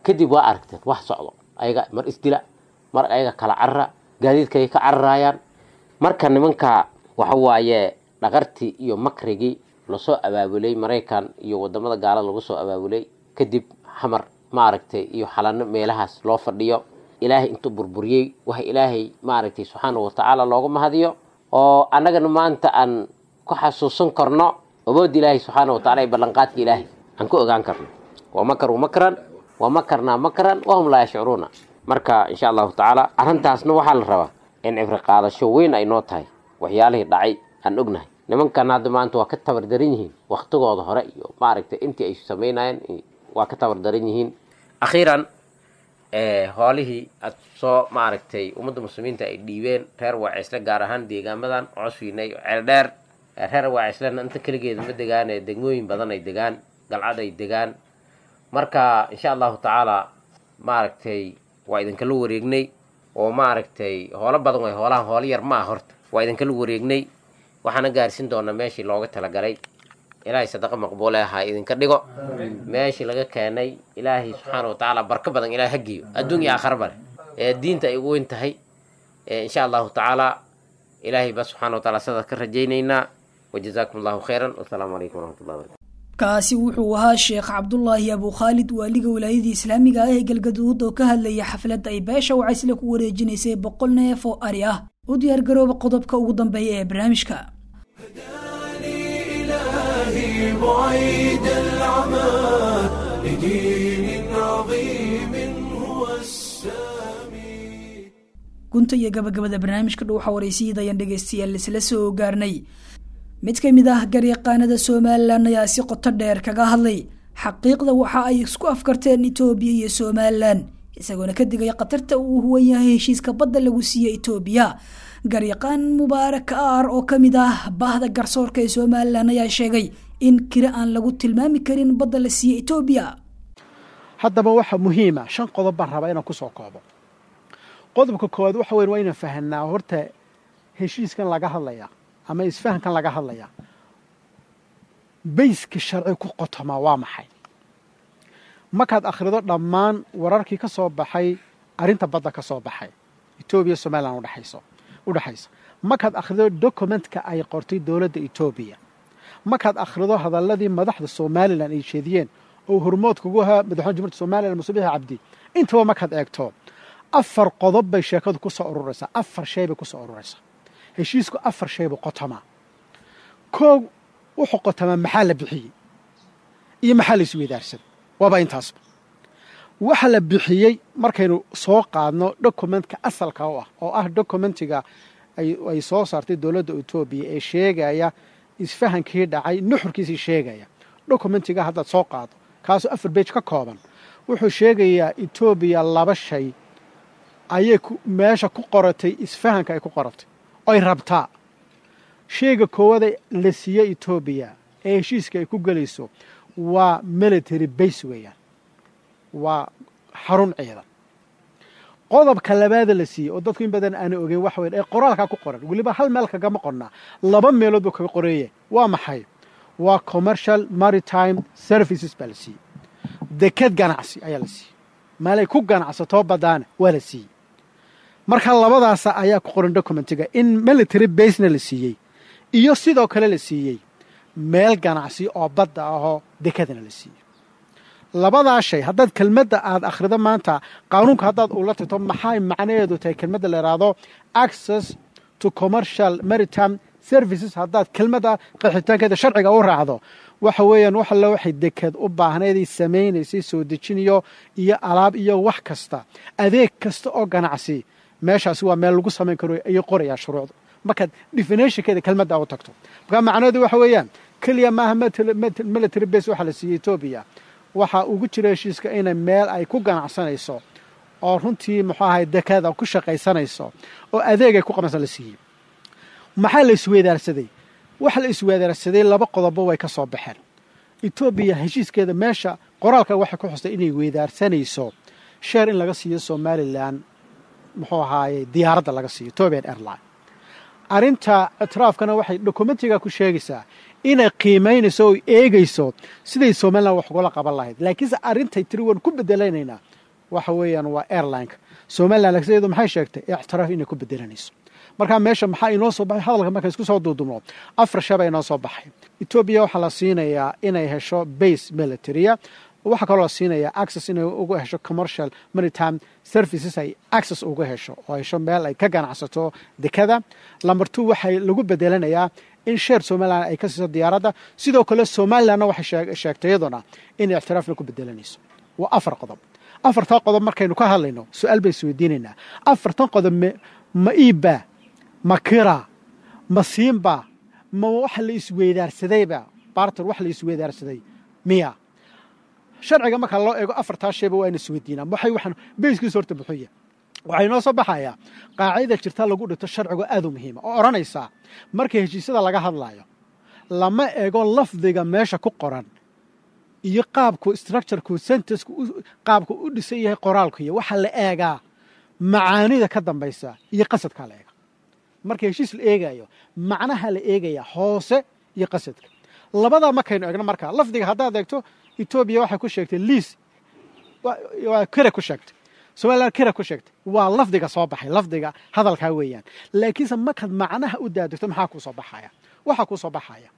kadib waa aragteen wax socdo ayaga mar isdila mar ayaga kala carara gaadiidkay ka cararayaan marka nimanka waxa waaye dhaqartii iyo makrigii lasoo abaabulay maraykan iyo wadamada gaalada lagu soo abaabulay kadib xamar maaragtay iyo xalano meelahaas loo fadhiyo ilaahay intuu burburiyey waxa ilaahay maaragtay subxaana watacaala looga mahadiyo oo annagana maanta aan ku xasuusan karno awoodda ilaahay subxaana watacala iyo ballanqaadka ilaahay aan ku ogaan karno wa makaruu makran wa makarnaa makran wahum laa yashcuruuna marka insha allahu tacaala arrintaasna waxaa la rabaa in cibri qaadasho weyn ay noo tahay waxyaalihii dhacay aan ognahay nimankan hadda maanta waa ka tabardaran yihiin waktigooda hore iyo maaragtay intii ay samaynayeen waa ka tabardaran yihiin akhiiran hoolihii aad soo maaragtay ummadda muslimiinta ay dhiibeen reer waacisle gaar ahaan deegaamadan coswiinay ceeldheer reer waacislena inta keligeeda ma degaan ee degmooyin badan ay degaan galcad ay degaan marka insha allahu tacaala maaragtay waa idinkala wareegnay oo maaragtay hoolo badan way hoolahan hoolo yar ma ah horta waa idinkala wareegnay waxaana gaarsiin doonaa meeshii looga talagalay ilaahay sadaqa maqbuule ahaa idinka dhigo meeshii laga keenay ilaahay subxaana watacaala barka badan ilahay hagiyo adduun iyo aakhara bale ee diinta ay ugu weyn tahay insha allahu tacaala ilaahay ba subxana wataala sidaas ka rajaynaynaa wajazaakum allahu khayran wasalaamu calaykum waraxmatullahi barakatu kaasi wuxuu ahaa sheekh cabdulaahi abu khaalid waaliga wilaayadii islaamiga ah ee galgaduud oo ka hadlaya xafladda ay beesha wacaysle ku wareejinaysay boqol neef oo ari ah u diyaargarooba qodobka ugu dambeeya ee barnaamijka إلهي بعيد العمى لدين عظيم هو السامي gunta iyo gabagabada barnaamijka dhuuxa waraysiida ayaan dhegaystayaal isla soo gaarnay mid ka mid ah garyaqaanada somalilan ayaa si qoto dheer kaga hadlay xaqiiqda waxa ay isku afkarteen etoobiya iyo somalilan isagoona ka digay khatarta uu huwan yahay heshiiska badda lagu siiye etoobiya garyaqaan mubaarak aar oo ka mid ah bahda garsoorka ee somalilan ayaa sheegay in kiri aan lagu tilmaami karin badda la siiye etoobiya haddaba waxa muhiima shan qodob baan rabaa inaan kusoo koobo qodobka koowaad waxa weyn waa inaan fahanaa horta heshiiskan laga hadlaya ama isfahankan laga hadlaya bayska sharci ku qotomaa waa maxay markaad akhrido dhammaan wararkii ka soo baxay arrinta badda ka soo baxay etoobiya somalilan udhexayso u dhexaysa markaad akhrido dokumentka ay qortay dowladda etoobiya markaad akhrido hadalladii madaxda somalilan ay jeediyeen oo hormoodkugu ahaa madaxweyne jumhuurta somalilan musubiixi cabdi intaba markaad eegto afar qodob bay sheekadu ku soo ururaysaa afar shay bay ku soo ururaysaa heshiisku afar shay buu qotamaa koog wuxuu qotamaa maxaa la bixiyey iyo maxaa la isweydaarsaday waaba intaasba waxa la bixiyey markaynu soo qaadno dokumentka asalka u ah oo ah dokumentiga ay soo saartay dowladda etoobiya ee sheegaya isfahankii dhacay nuxurkiisii sheegaya dokumentiga haddaad soo qaado kaasoo afar beej ka kooban wuxuu sheegayaa etoobiya laba shay ayay meesha ku qoratay isfahanka ay ku qoratay oy rabtaa shayga koowada la siiye etoobiya ee heshiiska ay ku gelayso waa military base weeyaan waa xarun ciidan qodobka labaada la siiyey oo dadku in badan aana ogeyn waxa weyn ee qoraalkaa ku qoran weliba hal meel kagama qornaa laba meelood buu kaga qoreeye waa maxay waa commercial maritime services baa la siiyey deked ganacsi ayaa la siiyey maalay ku ganacsatoo badaana waa la siiyey marka labadaasa ayaa ku qoran documentiga in military basena la siiyey iyo sidoo kale la siiyey meel ganacsi oo badda ahoo dekadana la siiyey labadaa shay haddaad kelmadda aad akhrido maanta qaanuunka haddaad ula tagto maxay macnaheedu tahay kelmadda la yidhaahdo access to commercial maritime services haddaad kelmadda qaxitaankeeda sharciga u raacdo waxa weeyaan wax alle waxay deked u baahnaydii samaynaysay soo dejinayo iyo alaab iyo wax kasta adeeg kasta oo ganacsi meeshaasi waa meel lagu samayn karo ayay qorayaa shuruucda markaad definitionkeeda kelmadda u tagto markaa macnaheedu waxa weeyaan keliya maaha military base waxaa la siiyey etoobiya waxaa ugu jira heshiiska inay meel ay ku ganacsanayso oo runtii muxuu ahay dekada ku shaqaysanayso oo adeegay ku qabansa la siiyey maxaa la isweydaarsaday waxa la isweydaarsaday laba qodobo way ka soo baxeen etoobiya heshiiskeeda meesha qoraalka waxay ku xustay inay weydaarsanayso sheer in laga siiyo somalilan muxuu ahaaye diyaaradda laga siiyo etobian airline arrinta ictiraafkana waxay dokumentiga ku sheegaysaa inay qiimaynayso oo eegayso siday somalilan wax ugala qaban lahayd laakiinse arrintay tiri waan ku bedelaynaynaa waxa weeyaan waa airlineka somalilan lagseedu maxay sheegtay ictiraaf inay ku bedelanayso markaa meesha maxaa inoo soo baxay hadalka marka isku soo duudumno afar shaba inoo soo baxay etoobiya waxaa la siinayaa inay hesho base militaria waxaa kaloo la siinayaa access inay uga hesho commercial maritime services ay access uga hesho oo hesho meel ay ka ganacsato dekada lamber two waxay lagu bedelanayaa in sheer somalilan ay ka siiso diyaaradda sidoo kale somalilanna waxay sheegtay iyaduna inay ictiraafna ku bedelanayso waa afar qodob afartan qodob markaynu ka hadlayno su-aal bay isweydiinaynaa afartan qodob ma iibba ma kira ma siinba ma waxa la isweydaarsadayba barter wax la isweydaarsaday miya sharciga marka loo eego afartaa shayba waa ina isweydiinaa waxay waxaan beyskiisa horta buxuya waxaa inoo soo baxayaa qaacidada jirta lagu dhigto sharcigo aad u muhiima oo odhanaysaa marka heshiisyada laga hadlayo lama eego lafdiga meesha ku qoran iyo qaabku structureku sentencku qaabku u dhisan yahay qoraalkuiyo waxaa la eegaa macaanida ka dambaysa iyo qasadkaa la eega marka heshiis la eegayo macnaha la eegaya hoose iyo qasadka labadaa markaynu eegno markaa lafdiga haddaad eegto etoobiya waxay ku sheegtay liis waa kere ku sheegtay somalilan kere ku sheegtay waa lafdiga soo baxay lafdiga hadalkaa weeyaan laakiinse markaad macnaha u daadegto maxaa kuu soo baxaya waxaa kuu soo baxaya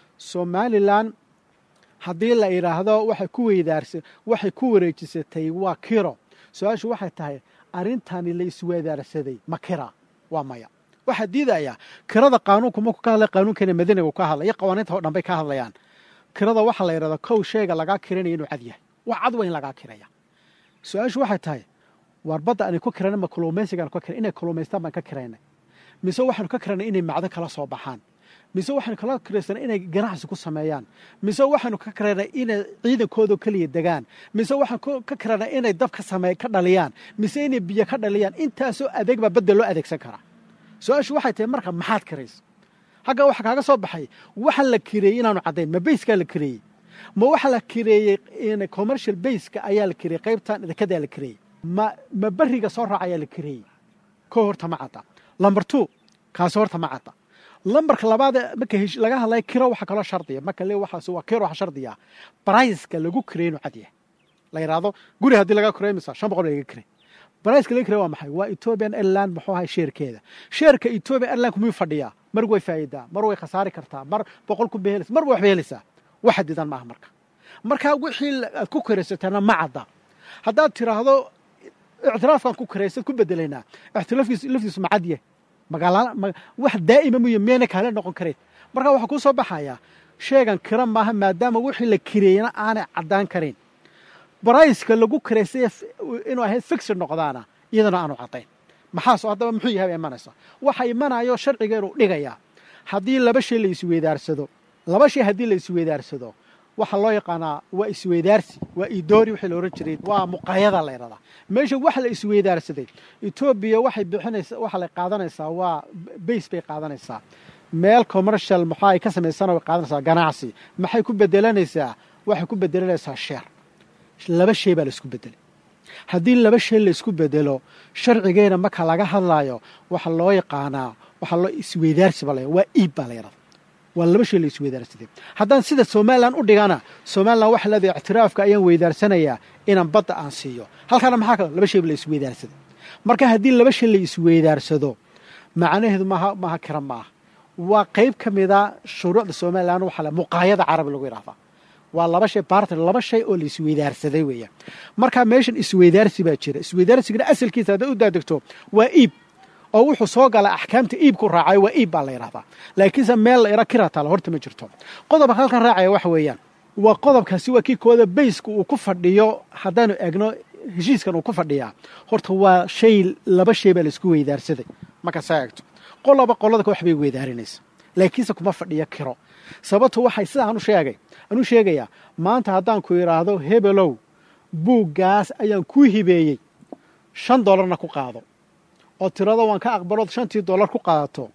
somalilan haddii la idhaahdo waxay ku weydaarsa waxay ku wareejisatay waa kiro su-aashu waxay tahay arrintani la isweydaarsaday ma kira waa maya waxaa diidayaa kirada qaanuunku markuu ka hadlay qaanuunkeena madiiniga ka hadlay iyo qawaaniinta oo dhan bay ka hadlayaan kirada waxaa la yidhahdaa kow sheega lagaa kiranaya inuu cad yahay wax cad waa in lagaa kiraya su-aashu waxay tahay waar badda aanay ku kirana ma kalluumaysigaan ka kira inay kalluumaystaan baan ka kiraynay mise waxaanu ka kiranay inay macdan kala soo baxaan mise waxaanu kala kiraysanay inay ganacsi ku sameeyaan mise waxaanu ka kiraynay inay ciidankooda keliya degaan mise waxaan ka kiranay inay dab ka samey ka dhaliyaan mise inay biyo ka dhaliyaan intaasoo adeeg baa badda loo adeegsan karaa su-aashu waxay tahay marka maxaad kiraysa hagga waxa kaaga soo baxay waxa la kireeyey inaanu caddayn ma bayskaa la kireeyey ma waxa la kireeyey commercial bayska ayaa la kireeyey qaybtan dekadaa la kireeyey ma ma beriga soo raaca ayaa la kireeyey ko horta ma cadda lamber two kaasi horta ma cadda lambarka labaad marka laga hadlaya kiro waxa kaloo shardiya marka le waxaas waa kiro waxa shardiya briceka lagu kireey inuu cad yahay la yidhaahdo guri haddii laga kireey misa shan boqol laga kireey briceka laga kireey waa maxay waa ethiopian airline muxuu ahay sheerkeeda sheerka ethiopian airline miyuu fadhiyaa mar way faa'iidaa mar way khasaari kartaa mar boqol kun bay helaysaa mar way waxbay helaysaa wax xadidan maaha marka marka wixii aad ku kiraysataana ma cadda haddaad tiraahdo ictiraafkan ku kiraysad ku bedelaynaa ictiraafkiis laftiisu ma cad yahay magaala wax daa'ima muyo miyayna kaale noqon karayn marka waxaa kuu soo baxayaa sheegan kira maaha maadaama wixii la kireeyana aanay caddaan karayn barayska lagu kiraystay inuu ahayd fixir noqdaana iyadana aanu caddayn maxaasoo haddaba muxuu yahay ba imanaysa waxa imanayo sharciga inuu dhigayaa haddii laba shay la isweydaarsado laba shay haddii la isweydaarsado waxaa loo yaqaanaa waa isweydaarsi waa idoori wixii la ohan jiray waa muqaayada la ydhahdaa meesha waxa la isweydaarsaday etoobiya waxay bixinaysa waxa la qaadanaysaa waa base bay qaadanaysaa meel commercial maxaa ay ka samaysana way qaadanaysaa ganacsi maxay ku bedelanaysaa waxay ku bedelanaysaa sheer laba shay baa la isku bedelay haddii laba shay la isku bedelo sharcigeena marka laga hadlaayo waxa loo yaqaanaa waxaa loo isweydaarsi baa la waa iib baa la yidhahda waa laba shay la isweydaarsaday haddaan sida somalilan u dhigana somalilan waxa leedahay ictiraafka ayaan weydaarsanayaa inaan badda aan siiyo halkaana maxaa kale laba shayba la isweydaarsaday marka haddii laba shay la isweydaarsado macnaheedu maaha maaha kira maaha waa qayb ka mida shuruucda somalilan waxaa le muqaayada carabi lagu yidhahdaa waa laba shay barter laba shay oo la isweydaarsaday weeyaan markaa meeshan isweydaarsi baa jira isweydaarsigana asalkiisa hadday u daadegto waa iib oo wuxuu soo galaa axkaamta iibku raacay waa iib baa la yidhahdaa laakiinse meel la ira kira taala horta ma jirto qodobka halkan raacaya waxa weeyaan waa qodobkaasi waa kii kooda bayska uu ku fadhiyo haddaanu egno heshiiskan uu ku fadhiyaa horta waa shay laba shay baa la isku weydaarsaday marka saa egto qolaba qolada wax bay weydaarinaysa laakiinse kuma fadhiyo kiro sababto waxay sida anu sheegay anu sheegayaa maanta haddaan ku idhaahdo hebelow buuggaas ayaan kuu hibeeyey shan dollarna ku qaado oo tirado waan ka aqbalood shantii dollar ku qaadato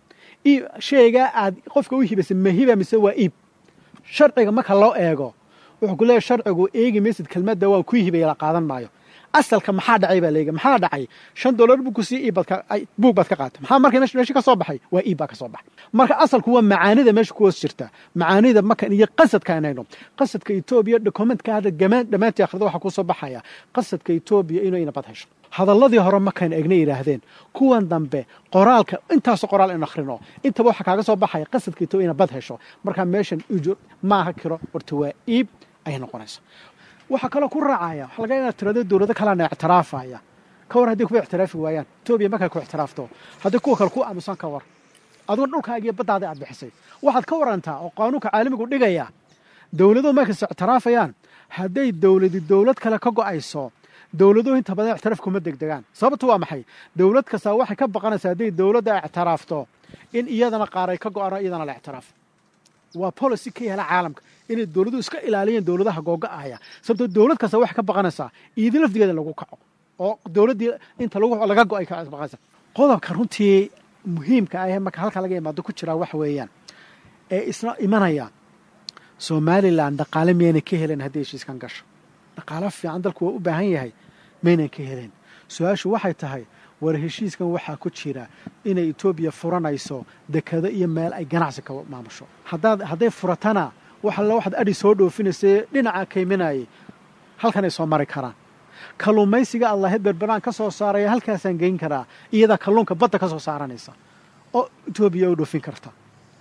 shaygaa aad qofka u hibaysay ma hiba mise waa iib sharciga marka loo eego wuxuu ku leeyahy sharcigu eegi maysid kelmadda waan kuu hibaya la qaadan maayo asalka maxaa dhacay baa leega maxaa dhacay shan dollar buu ku sii iibad ka ay buug baad ka qaatay maxaa marka meesha meesha ka soo baxay waa iib baa ka soo baxay marka asalku waa macaanida meesha ku hoos jirta macaanida markan iyo qasadka aanayno qasadka etoobiya dokumentka hadda gamaan dhammaantii akhrida waxaa ku soo baxaya qasadka etoobiya inay nabad hesho hadalladii hore markaan egna yidhaahdeen kuwan dambe qoraalka intaasoo qoraal in akhrino intaba waxaa kaaga soo baxaya qasadka etoobiya ina bad hesho markaa meeshan ujur maaha kiro horta waa iib ayay noqonaysa waxaa kaloo ku raacaya waxa laga inaad tirado dowlado kaleana ictiraafaya ka war hadday kuwa ictiraafi waayaan etoobiya markay ku ictiraafto haddii kuwa kale ku aamusan ka war adigoo dhulkaaga iyo baddaada aad bixisay waxaad ka warantaa oo qaanuunka caalamigu dhigaya dowladuhu markayse ictiraafayaan hadday dowladi dowlad kale ka go'ayso dowladuhu inta badan ictiraaf kuma degdegaan sababtu waa maxay dowlad kastaa waxay ka baqanaysaa hadday dowladda ictiraafto in iyadana qaar ay ka go'ano iyadana la ictiraaf waa policy ka yaala caalamka inay dowladuhu iska ilaaliyeen dowladaha googa'aya sababtoo dowlad kasta waxay ka baqanaysaa iidi lafdigeeda lagu kaco oo dowladdii inta lagu laga go'ay ka baqanaysa qodobka runtii muhiimka ah ee marka halka laga imaado ku jiraa waxa weeyaan ee isna imanaya somalilan dhaqaale miyaynay ka helen haddii heshiiskan gasho dhaqaalo fiican dalku waa u baahan yahay maynan ka helen su-aashu waxay tahay war heshiiskan waxaa ku jira inay etoobiya furanayso dekado iyo meel ay ganacsi ka maamusho haddaad hadday furatana wax alla waxaad adhi soo dhoofinaysa dhinaca kayminayay halkanay soo mari karaan kalluumaysiga allaheed berberaan ka soo saaraya halkaasaan geyn karaa iyadaa kalluunka badda ka soo saaranaysa oo etoobiya u dhoofin karta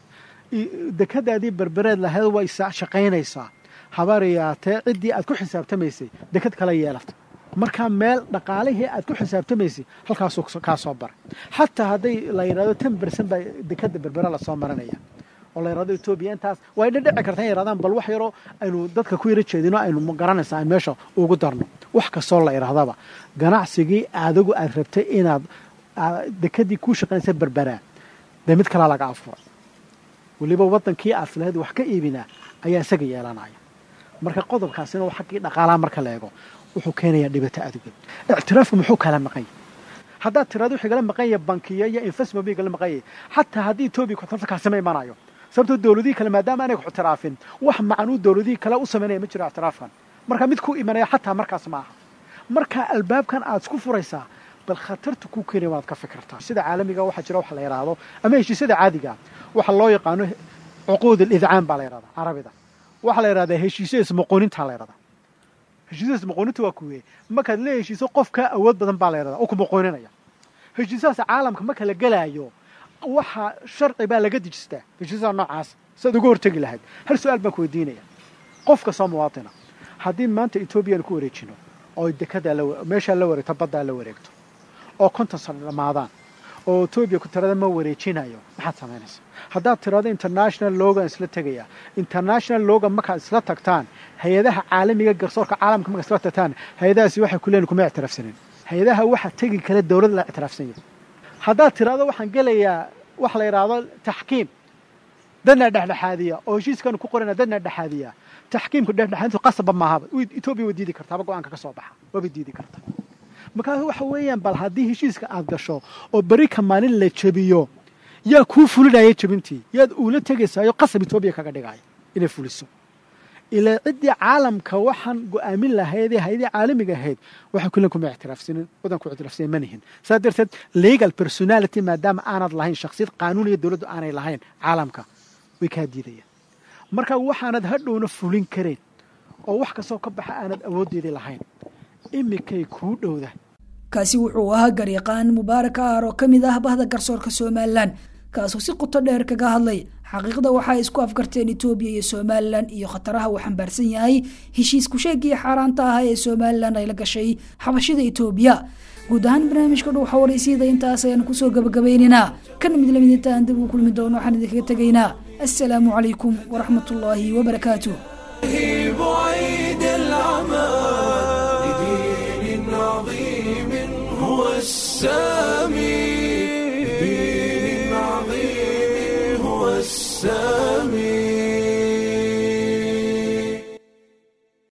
dekadaadii berbereed lahayd waa isa shaqaynaysaa habaariyaatee ciddii aad ku xisaabtamaysay dekad kala yeelata markaa meel dhaqaalihii aad ku xisaabtamaysay halkaasuu kaa soo baray xataa hadday la yidhahdo ten bercent baa dekada berbere lasoo marinaya oo la yidhahdo etoobiya intaas waa ina dhici karta in yidhahdaan bal wax yaroo aynu dadka ku yaro jeedino aynu garanaysa aan meesha ugu darno wax kastoo la yidhahdaba ganacsigii adigu aad rabtay inaad dekadii kuu shaqaynaysa berberaa dee mid kalaa laga afuray weliba waddankii aad lahayd wax ka iibinaa ayaa isaga yeelanaya marka qodobkaasina waa xaggii dhaqaalaha marka la eego wuxuu keenayaa dhibaato adugeed ictiraafku muxuu kala maqan yahay haddaad tirado wixii kala maqan yahay bankiya iyo investment bay kala maqan yahay xataa haddii etoobiya kuxtirafta kaasima imanayo sababtoo dowladihii kale maadaama aanay kuxtiraafin wax macanuu dowladihii kale u samaynaya ma jiro ictiraafkan marka mid ku imanaya xataa markaas ma aha marka albaabkan aad isku furaysaa bal khatarta ku keenaya waad ka fikirtaa sida caalamiga waxaa jira waxa la yidhaahdo ama heshiisyada caadiga waxa loo yaqaano cuquud alidcaan baa la yidhahdaa carabida waxaa la yidhahdaa heshiisyo ismuquunintaa la yidhahdaa heshiisyo ismuquuninta waa kuweye markaad la heshiiso qof kaa awood badan baa la yidhahdaa oo kumuquuninaya heshiisyadaas caalamka marka la gelaayo waxa sharci baa laga dejistaa heshiisyada noocaas siaad uga hortegi lahayd hal su-aal baan ku weydiinaya qof kastoo muwaatina haddii maanta etoobiya ku wareejino oo dekadaa meeshaa la wareegto baddaa la wareegto oo konton sano dhammaadaan oo etoobiya ku tirada ma wareejinayo maxaad samaynaysaa haddaad tirado international logan isla tegaya international logan markaad isla tagtaan hay-adaha caalamiga garsoorka caalamka markaad isla tagtaan hay-adahaasi waxay ku leeyihin kuma ictiraafsanin hay-adaha waxa tegi kale dowlad la ictiraafsan yahay haddaad tirado waxaan gelayaa waxa la yidhaahdo taxkiim dadna dhexdhexaadiya oo heshiiskanu ku qorana dadna dhexaadiya taxkiimku dhexdhexaadintu qasabba maahaba etoobiya way diidi kartaaba go-aanka ka soo baxa waabay diidi karta markaas waxa weeyaan bal haddii heshiiska aad gasho oo beri ka maalin la jebiyo yaa kuu fulinaya jebintii yaad uula tegaysaayo qasab etoobiya kaga dhigaayo inay fuliso ilaa ciddii caalamka waxaan go-aamin lahaydee hay-adii caalamiga ahayd waxay kulen kuma ictiraafsanin wadanku ictiraafsanin ma nihin saas darteed legal personality maadaama aanad lahayn shaksiyad qaanuun iyo dowladdu aanay lahayn caalamka way kaa diidayaan marka waxaanad hadhowna fulin kareen oo wax kastoo ka baxa aanad awooddeedii lahayn imikay kuu dhowda kaasi wuxuu ahaa garyaqaan mubaarak aar oo ka mid ah bahda garsoorka somalilan kaasoo si qoto dheer kaga hadlay xaqiiqda waxay isku afgarteen etoobiya iyo somalilan iyo khataraha uu xambaarsan yahay heshiis kusheegii xaaraanta ah ee somalilan ay la gashay xabashida etoobiya guud ahaan barnaamijka dhuuxa waraysyada intaas ayaanu kusoo gabagabaynaynaa kan mid lamid intaan dib uu kulmi doono waxaan idinkaga tegaynaa assalaamu calaykum waraxmat ullaahi wabarakaatuh بعيد العمى لدين عظيم هو السامي لدين عظيم هو السامي